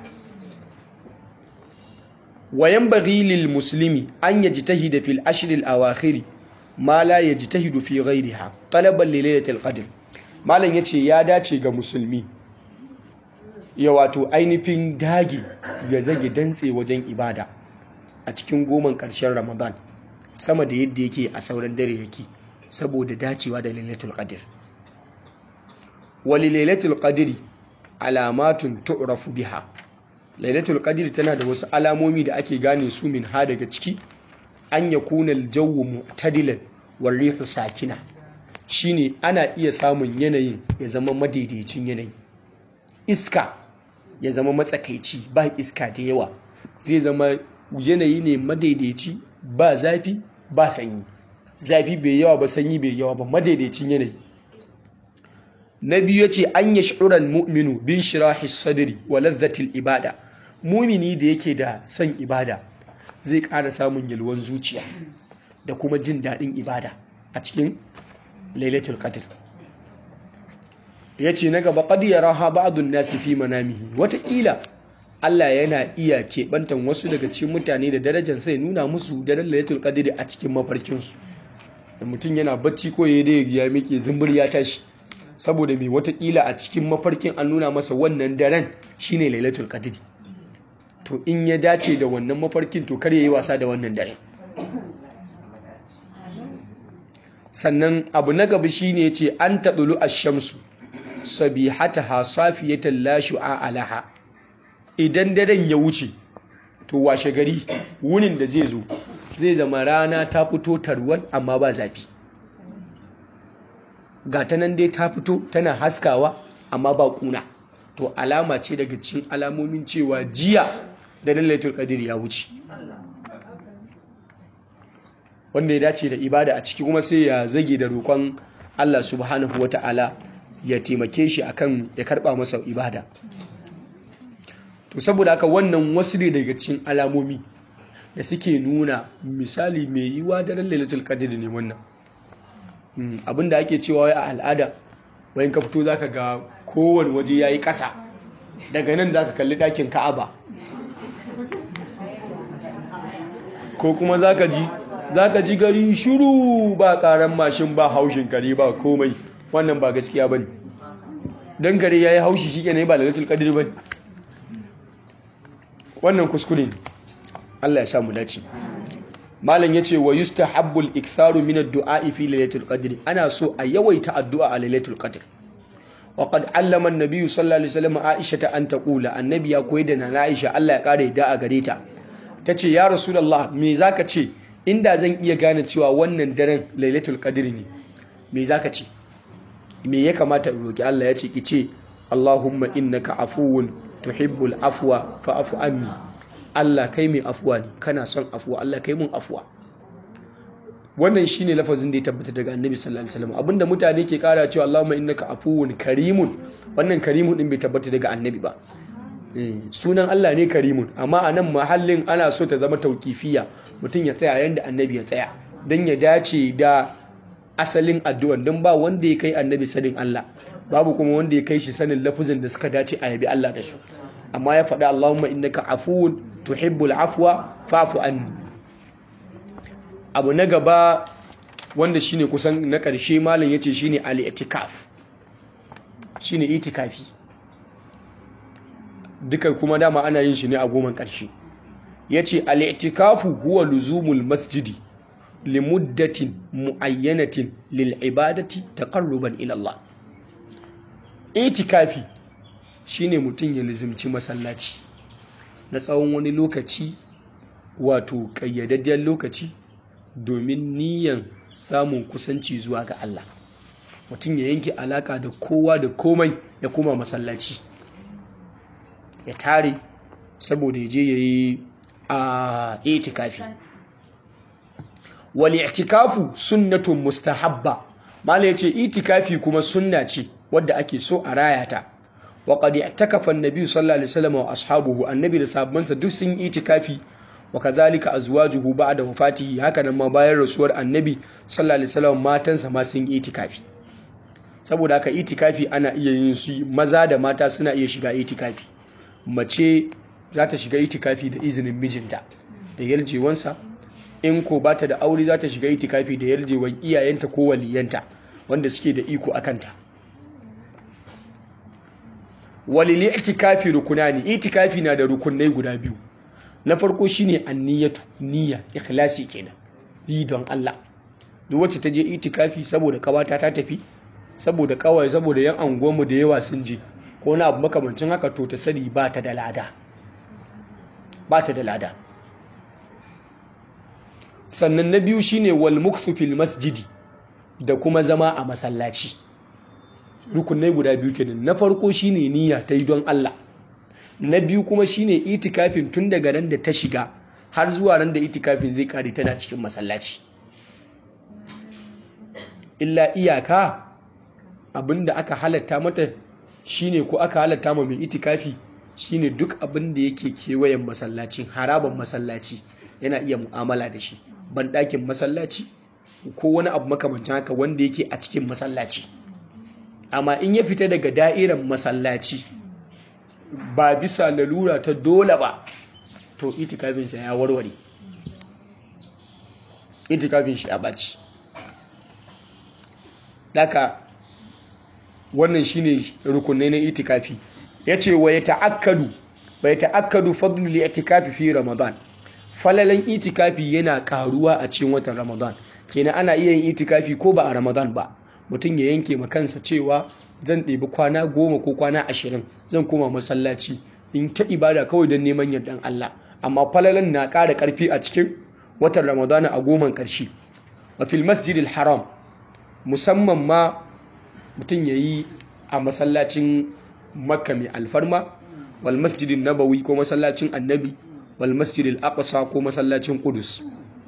wayan baghi lil muslimi an yajtahida fil ashr al awakhir ma la yajtahidu fi ghayriha talaban li lailatul qadr malam yace ya dace ga musulmi ya wato ainihin dage ya zage dantse wajen ibada a cikin goman ƙarshen ramadan sama da yadda yake a sauran dare yake saboda dacewa da lailatul qadr wali lailatul qadri alamatun tu'rafu biha lailatul qadr tana da wasu alamomi da ake gane su min ha daga ciki an yakuna al-jawwu mu'tadilan war rihu sakina shine ana iya samun yanayin ya zama madaidaicin yanayi iska ya zama matsakaici ba iska da yawa zai zama yanayi ne madaidaici ba zafi ba sanyi zafi bai yawa ba sanyi bai yawa ba madaidaicin yanayi na biyu yace an yash'ural mu'minu bin shirahi sadri wa ladhatil ibada mumini da yake da son ibada zai ƙara samun yalwan zuciya da kuma jin daɗin ibada a cikin lailatul qadr yace na gaba qad yaraha ba'dun nasi fi manamihi wataƙila Allah yana iya keɓantan wasu daga cikin mutane da darajar sai nuna musu daren lailatul qadr a cikin mafarkinsu da mutum yana bacci ko ya dai ya miƙe zumbur ya tashi saboda mai watakila a cikin mafarkin an nuna masa wannan daren shine lailatul qadr to in ya dace da wannan mafarkin to kar yayi wasa da wannan daren sannan abu na gaba shine yace an tadulu ash-shamsu sabihataha safiyatan la shu'a alaha idan daren ya wuce to washe gari wunin da zai zo zai zama rana ta fito tarwal amma ba zafi ga ta nan dai ta fito tana haskawa amma ba kuna to alama ce daga cikin alamomin cewa jiya da lailatul qadr ya wuce wanda ya dace da ibada a ciki kuma sai ya zage da roƙon Allah subhanahu wata'ala ya taimake shi akan ya karba masa ibada to saboda haka wannan wasu ne daga cikin alamomi da suke nuna misali mai yiwa daren lailatul qadr ne wannan abinda ake cewa wai a al'ada wayan ka fito zaka ga kowane waje yayi ƙasa daga nan zaka kalli ɗakin Ka'aba ko kuma zaka ji zaka ji gari shiru ba ƙaran mashin ba haushin kare ba komai wannan ba gaskiya bane dan kare yayi haushi shikenan ba lailatul qadr bane wannan kuskure ne Allah ya sa mu dace malam yace wa yustahabbul iktharu min ad-du'a fi lailatul qadr ana so a yawaita addu'a a lailatul qadr wa qad allama an-nabiy sallallahu alaihi wasallam Aisha an taqula annabi ya koyi da nana Aisha Allah ya kare da a gare ta tace ya rasulullah me zaka ce inda zan iya gane cewa wannan daren lailatul qadr ne me zaka ce me ya kamata in roki Allah ya ce ki ce Allahumma innaka afuwun tuhibbul afwa fa'fu anni Allah kai mai afuwa ne kana son afuwa Allah kai mun afuwa wannan shine lafazin da ya tabbata daga Annabi sallallahu alaihi wasallam abinda mutane ke kara cewa Allahumma innaka afuwun karimun wannan karimun din bai tabbata daga Annabi ba sunan Allah ne karimun amma a nan mahallin ana so ta zama tauƙifiya mutum ya tsaya yanda Annabi ya tsaya dan ya dace da asalin addu'an don ba wanda ya kai Annabi sanin Allah babu kuma wanda ya kai shi sanin lafuzin da suka dace a yabi Allah da su amma ya faɗi Allahumma innaka afuwun tuhibbul afwa fa'fu anni abu na gaba wanda shine kusan na ƙarshe malam yace shine al-i'tikaf shine itikafi duka kuma dama ana yin shi ne a goman ƙarshe yace al-i'tikafu huwa luzumul masjidi limuddatin muayyanatin lil ibadati taqarruban ila Allah itikafi shine mutum ya lizimci masallaci na tsawon wani lokaci wato ƙayyadadden lokaci domin niyan samun kusanci zuwa ga Allah mutum ya yanke alaka da kowa da komai ya koma masallaci ya tare saboda ya je ya yi a itikafi wal i'tikafu sunnatun mustahabba mala yace itikafi kuma sunna ce wadda ake so a raya ta wa qad i'takafa an-nabi sallallahu alaihi wasallam wa ashabuhu annabi da sahabbansa duk sun itikafi wa kadhalika azwajuhu ba'da wafatihi haka nan ma bayan rasuwar annabi sallallahu alaihi wasallam matansa ma sun itikafi saboda haka itikafi ana iya yin su maza da mata suna iya shiga itikafi mace za ta shiga itikafi da izinin mijinta da yaljewansa in ko ba ta da aure za ta shiga itikafi da yarjewan iyayenta ko waliyanta wanda suke da iko a kanta walili itikafi rukunani itikafi na da rukunai guda biyu na farko shine anniyatu niyya ikhlasi kenan yi don Allah duk wacce ta je itikafi saboda kawata ta tafi saboda kawai saboda yan anguwanmu da yawa sun je ko na abu makamancin haka to ta sani ba ta da lada ba ta da lada sannan na biyu shine wal mukthu fil masjidi da kuma zama a masallaci rukunai guda biyu kenan na farko shine niyya ta yi don Allah na biyu kuma shine itikafin tun daga ran da ta shiga har zuwa ran da itikafin zai kare tana cikin masallaci illa iyaka abinda aka halatta mata shine ko aka halatta ma mai itikafi shine duk abinda yake kewayen masallacin haraban masallaci yana iya mu'amala da shi banɗakin masallaci ko wani abu makamancin haka wanda yake a cikin masallaci amma in ya fita daga da'irar masallaci ba bisa lalura ta dole ba to itikafinsa ya warware itikafin shi a ɓaci daga wannan shine rukunai na itikafi yace wa yata'akkadu bai ta'akkadu fadlu li itikafi fi ramadan falalan itikafi yana karuwa a cikin watan ramadan kenan ana iya yin itikafi ko ba a ramadan ba mutum ya yanke ma kansa cewa zan ɗebi kwana goma ko kwana ashirin zan koma masallaci in ta ibada kawai don neman yardan Allah amma falalan na ƙara ƙarfi a cikin watan ramadana a goman ƙarshe wa fil masjidil haram musamman ma mutum ya yi a masallacin makka mai alfarma wal masjidin nabawi ko masallacin annabi wal masjidil aqsa ko masallacin kudus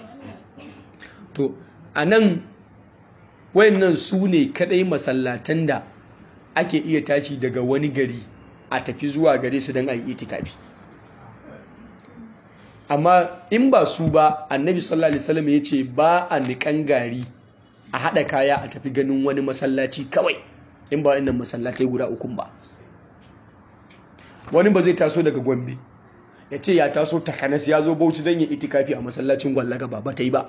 to a nan wayannan su ne kadai masallatan da ake iya tashi daga wani gari a tafi zuwa gare su don a yi itikafi amma in ba su ba annabi sallallahu alaihi wasallam ya ce ba a niƙan gari a haɗa kaya a tafi ganin wani masallaci kawai in ba inda masallatai guda ukun ba wani ba zai taso daga gombe ya ce ya taso takanas ya zo bauchi don yin itikafi a masallacin gwallaga ba ba ta yi ba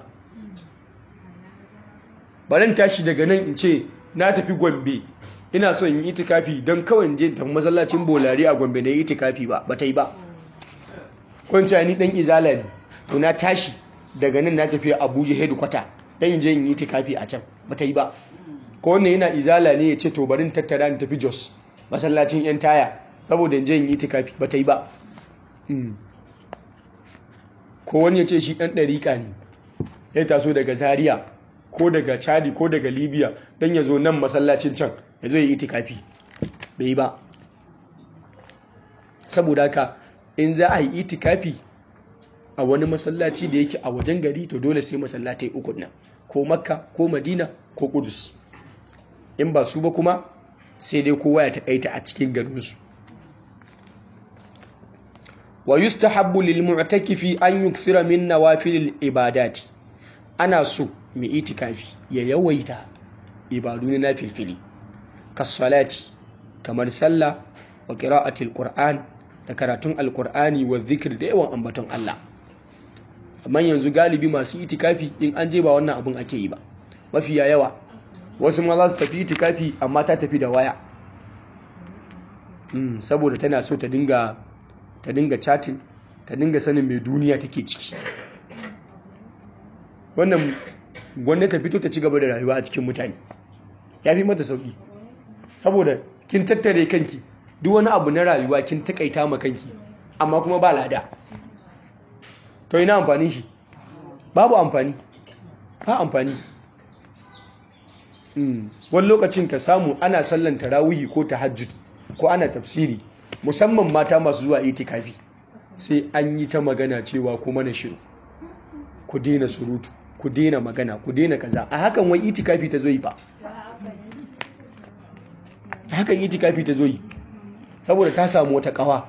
barin tashi daga nan in ce na tafi gombe ina so in yi itikafi don kawai je tafi masallacin bolari a gombe na yi itikafi ba ba ta yi ba kwanci ni dan izala ne to na tashi daga nan na tafi abuja headquarter dan in je in yi itikafi a can ba ta yi ba ko wannan yana izala ne ya ce to barin tattara ni tafi jos masallacin yan taya saboda in je in yi itikafi ba ta yi ba ko wani ya ce shi dan ɗariƙa ne ya taso daga zaria ko daga chadi ko daga libya don ya zo nan masallacin can ya zo ya yi itikafi bai yi ba saboda haka in za a yi itikafi a wani masallaci da yake a wajen gari to dole sai masallatai uku nan ko makka ko madina ko kudus in ba su ba kuma sai dai kowa ya taƙaita a cikin garinsu wa yustahabbu lil mu'takifi an yukthira min nawafil ibadati ana so mai itikafi ya yawaita ibadu na nafilfili kasalati kamar sallah wa qira'atil qur'an da karatun alqur'ani wa zikir da yawan ambaton Allah amma yanzu galibi masu itikafi in an je ba wannan abin ake yi ba mafiya yawa wasu ma za su tafi itikafi amma ta tafi da waya saboda tana so ta dinga ta dinga chatting ta dinga sanin mai duniya take ciki wannan gwamnati ta fito ta ci gaba da rayuwa a cikin mutane ya fi mata sauki saboda kin tattare kanki duk wani abu na rayuwa kin takaita ma kanki amma kuma ba lada to ina amfani shi babu amfani ba amfani wani lokacin ka samu ana sallan tarawihi ko tahajjud ko ana tafsiri musamman mata masu zuwa itikafi sai an yi ta magana cewa kuma na shiru ku daina surutu ku daina magana ku daina kaza a hakan wai itikafi ta zo yi fa a hakan itikafi ta zo yi saboda ta samu wata kawa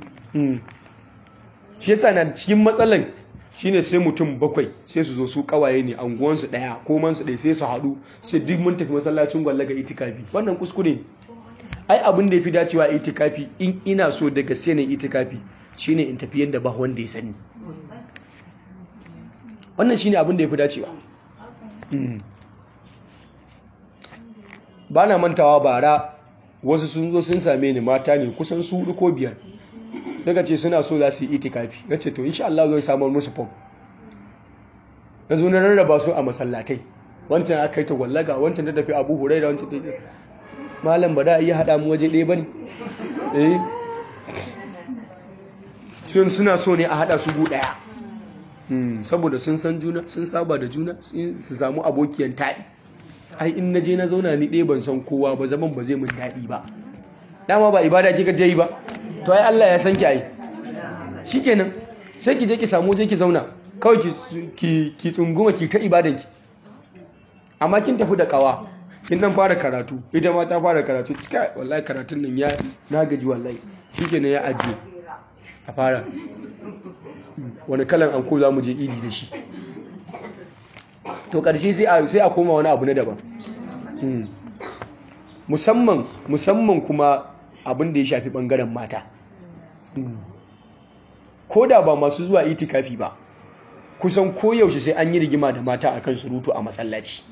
shi yasa na cikin matsalan shine sai mutum bakwai sai su zo su kawaye ne anguwansu daya ko mansu daya sai su haɗu sai duk mun tafi masallacin gwallaga itikafi wannan kuskure ne ai abin da ya fi dacewa itikafi in ina so da gaske ne itikafi shine in tafi yadda ba wanda ya sani wannan shine abin da ya fi dacewa ba na mantawa bara wasu sun zo sun same ni mata ne kusan su hudu ko biyar daga ce suna so za su yi itikafi na ce to insha Allah zai samar musu fom na zo na rarraba su a masallatai wancan aka yi ta gwallaga wancan ta tafi abu hurai da wancan ta yi malam ba da iya haɗa mu waje ɗaya ba ne eh sun suna so ne a haɗa su gu ɗaya saboda sun san juna sun saba da juna su samu abokiyan taɗi ai in na je na zauna ni ɗaya ban san kowa ba zaman ba zai mun daɗi ba dama ba ibada kika je yi ba to ai Allah ya san ki ai shikenan sai ki je ki samu je ki zauna kawai ki ki tsunguma ki ta ibadanki amma kin tafi da kawa kin dan fara karatu ita ma ta fara karatu kai wallahi karatun nan ya na gaji wallahi shikenan ya ajiye a fara wani kalan anko za mu je idi da shi to ƙarshe sai a koma wani abu na daban musamman musamman kuma abin da ya shafi ɓangaren mata ko da ba masu zuwa itikafi ba kusan koyaushe sai an yi rigima da mata akan surutu a masallaci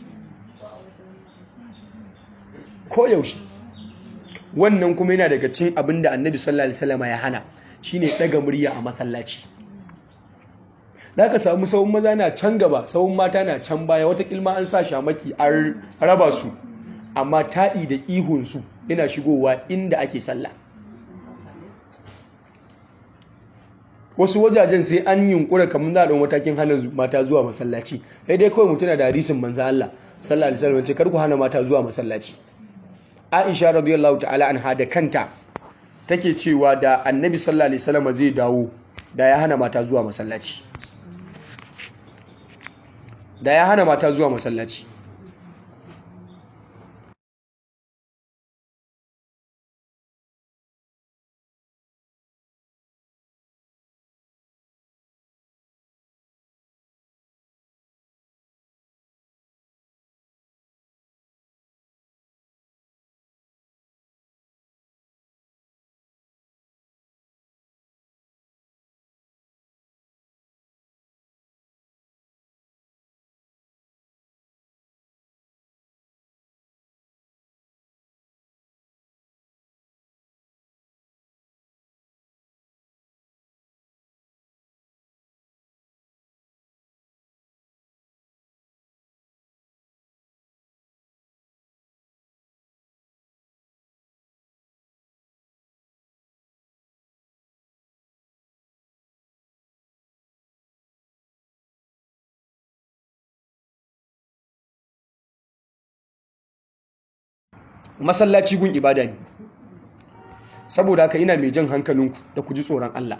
koyaushe wannan kuma yana daga cin abin da annabi sallallahu alaihi wasallam ya hana shine daga murya a masallaci za ka samu sawun maza na can gaba sawun mata na can baya wata kilma an sa shamaki an raba su amma taɗi da ihunsu yana shigowa inda ake sallah wasu wajajen sai an yunkura kamar za a ɗan matakin hana mata zuwa masallaci sai dai kawai mutuna da hadisin manzo Allah sallallahu alaihi wasallam ce kar ku hana mata zuwa masallaci Aisha radiyallahu ta'ala anha da kanta take cewa da Annabi sallallahu alaihi wasallam zai dawo da ya hana mata zuwa masallaci da ya hana mata zuwa masallaci masallaci gun ibada ne saboda haka ina mai jan hankalinku da ku ji tsoron Allah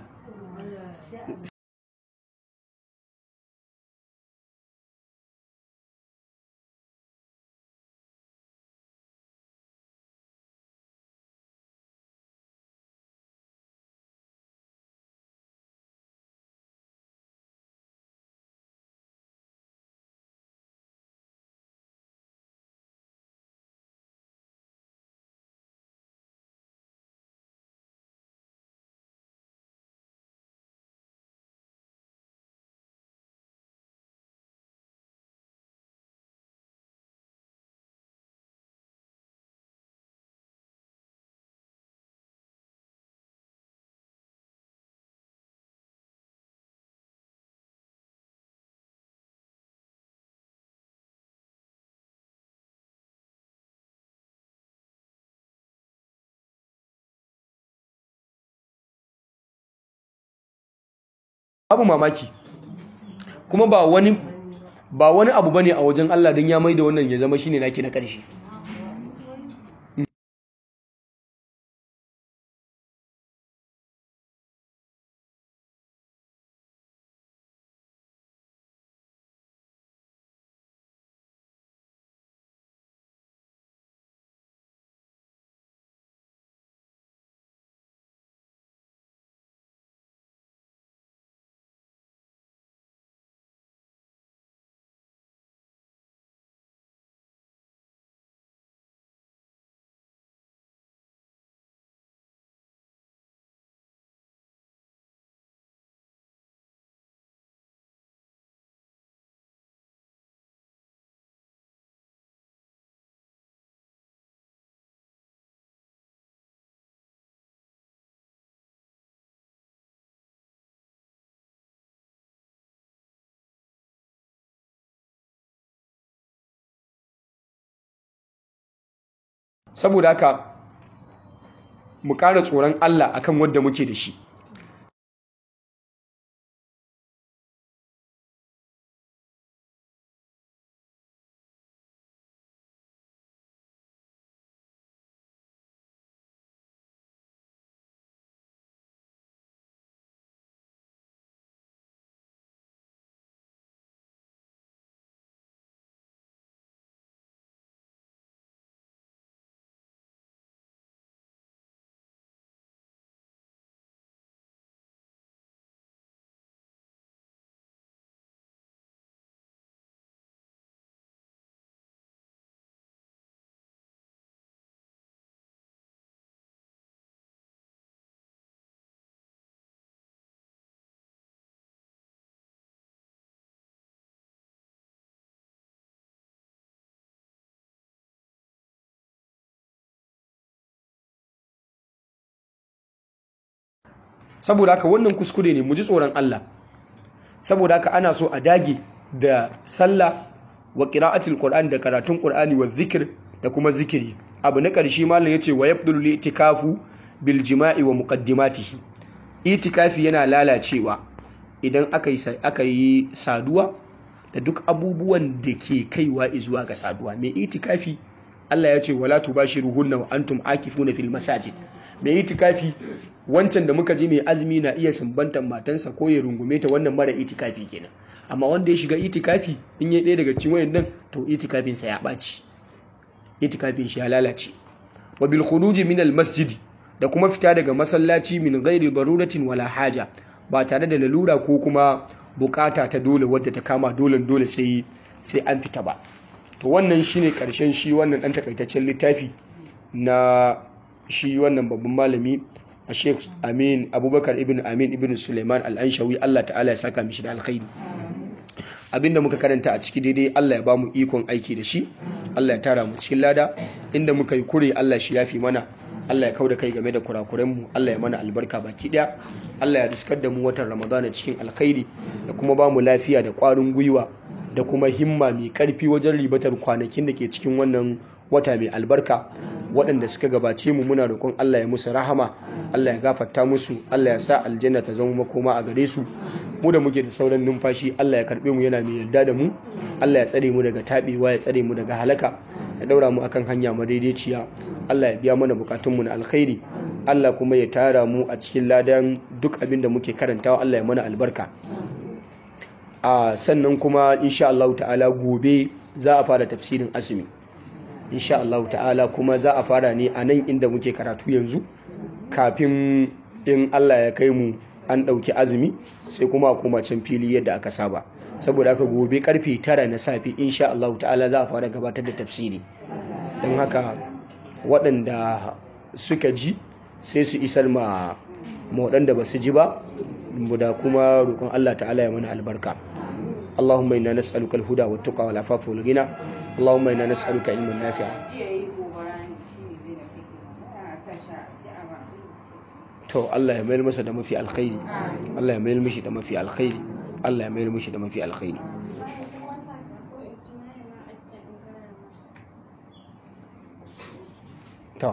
babu mamaki kuma ba wani ba wani abu bane a wajen Allah don ya maida wannan ya zama shine naki na ƙarshe saboda haka mu ƙara tsoron Allah akan wanda muke da shi saboda haka wannan kuskure ne mu ji tsoron Allah saboda haka ana so a dage da sallah wa qira'atul qur'an da karatun qur'ani wa zikir da kuma zikiri abu na ƙarshe malam yace wa yabdul itikafu bil jima'i wa muqaddimatihi itikafi yana lalacewa idan aka yi aka yi saduwa da duk abubuwan da ke kaiwa zuwa ga saduwa mai itikafi Allah ya ce wala tubashiruhunna wa antum akifuna fil masajid mai itikafi wancan da muka ji mai azumi na iya sumbantan matansa ko ya rungume ta wannan mara itikafi kenan amma wanda ya shiga itikafi in ya ɗaya daga cikin wayannan to itikafinsa ya ɓaci itikafin shi ya lalace wa bil khuruji min al masjidi da kuma fita daga masallaci min ghairi daruratin wala haja ba tare da lalura ko kuma bukata ta dole wadda ta kama dole dole sai sai an fita ba to wannan shine karshen shi wannan dan takaitaccen littafi na shi wannan babban malami a sheikh amin abubakar ibn amin ibn suleiman al'anshawi allah ta'ala ya saka mishi da alkhairi abinda muka karanta a ciki daidai allah ya ba mu ikon aiki da shi allah ya tara mu cikin lada inda muka yi kure allah shi yafi mana allah ya kau da kai game da kurakurenmu allah ya mana albarka baki daya allah ya riskar da mu watan ramadana cikin alkhairi da kuma ba mu lafiya da kwarin gwiwa da kuma himma mai karfi wajen ribatar kwanakin da ke cikin wannan wata mai albarka waɗanda suka gabace mu muna roƙon Allah ya musu rahama Allah ya gafarta musu Allah ya sa aljanna ta zama makoma a gare su mu da muke da sauran numfashi Allah ya karɓe mu yana mai yarda da mu Allah ya tsare mu daga taɓewa ya tsare mu daga halaka ya daura mu akan hanya madaidaiciya Allah ya biya mana bukatun mu na alkhairi Allah kuma ya tara mu a cikin ladan duk abin da muke karantawa Allah ya mana albarka a sannan kuma insha Allah ta'ala gobe za a fara tafsirin azumi insha Allah ta'ala kuma za a fara ne a nan inda muke karatu yanzu kafin in Allah ya kai mu an ɗauki azumi sai kuma a koma can fili yadda aka saba saboda haka gobe karfe tara na safe insha Allah ta'ala za a fara gabatar da tafsiri don haka waɗanda suka ji sai su isar ma waɗanda ba su ji ba da kuma roƙon Allah ta'ala ya mana albarka اللهم إنا نسألك الهدى والتقى والعفاف والغنى اللهم إنا نسألك علما نافعا to Allah ya mayar masa da mafi alkhairi Allah ya mayar mishi da mafi alkhairi Allah ya mayar mishi da mafi alkhairi to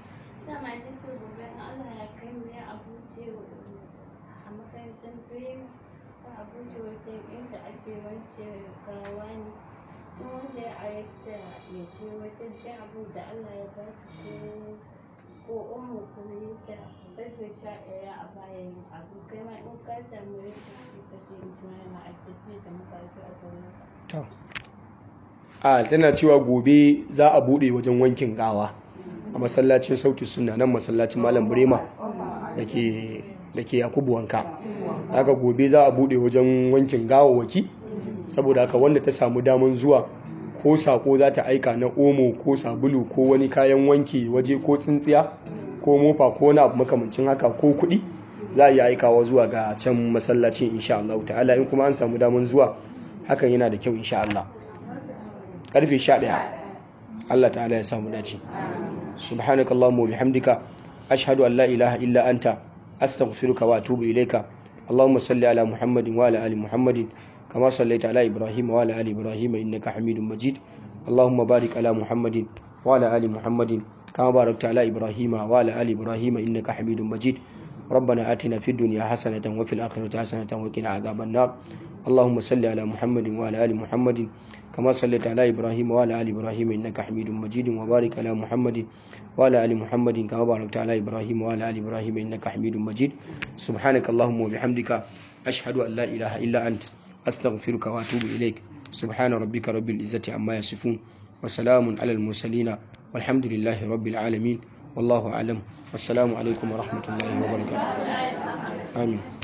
inda ake wanke gawa ne tun wanda ya ayyata ya je wajen jan abu da Allah ya ba su ko umu kuma yake karfe sha ɗaya a bayan abu kai ma in ka samu yake shi kashe in tuna yana aikace da makarfi a gaba. to a tana cewa gobe za a bude wajen wankin gawa a masallacin sauti suna nan masallacin malam burema da ke yakubu wanka haka gobe za a bude wajen wankin gawawaki saboda haka wanda ta samu daman zuwa ko sako za ta aika na omo ko sabulu ko wani kayan wanki waje ko tsintsiya ko mofa ko wani abu makamancin haka ko kuɗi za a yi aikawa zuwa ga can masallacin insha Allah ta'ala in kuma an samu daman zuwa hakan yana da kyau insha Allah karfe 11 Allah ta'ala ya samu dace subhanakallahumma wa bihamdika ashhadu an la ilaha illa anta astaghfiruka wa atubu ilayka اللهم صل على محمد وعلى ال محمد كما صليت على ابراهيم وعلى ال ابراهيم انك حميد مجيد اللهم بارك على محمد وعلى ال محمد كما باركت على إبراهيم وعلى آل إبراهيم إنك حميد مجيد ربنا آتنا في الدنيا حسنة وفي الآخرة حسنة وقنا عذاب النار اللهم صل على محمد وعلى آل محمد كما صليت على إبراهيم وعلى آل إبراهيم إنك حميد مجيد وبارك على محمد وعلى آل محمد كما باركت على إبراهيم وعلى آل إبراهيم إنك حميد مجيد سبحانك اللهم وبحمدك أشهد أن لا إله إلا أنت أستغفرك وأتوب إليك سبحان ربك رب العزة عما يصفون وسلام على المرسلين والحمد لله رب العالمين والله أعلم والسلام عليكم ورحمة الله وبركاته آمين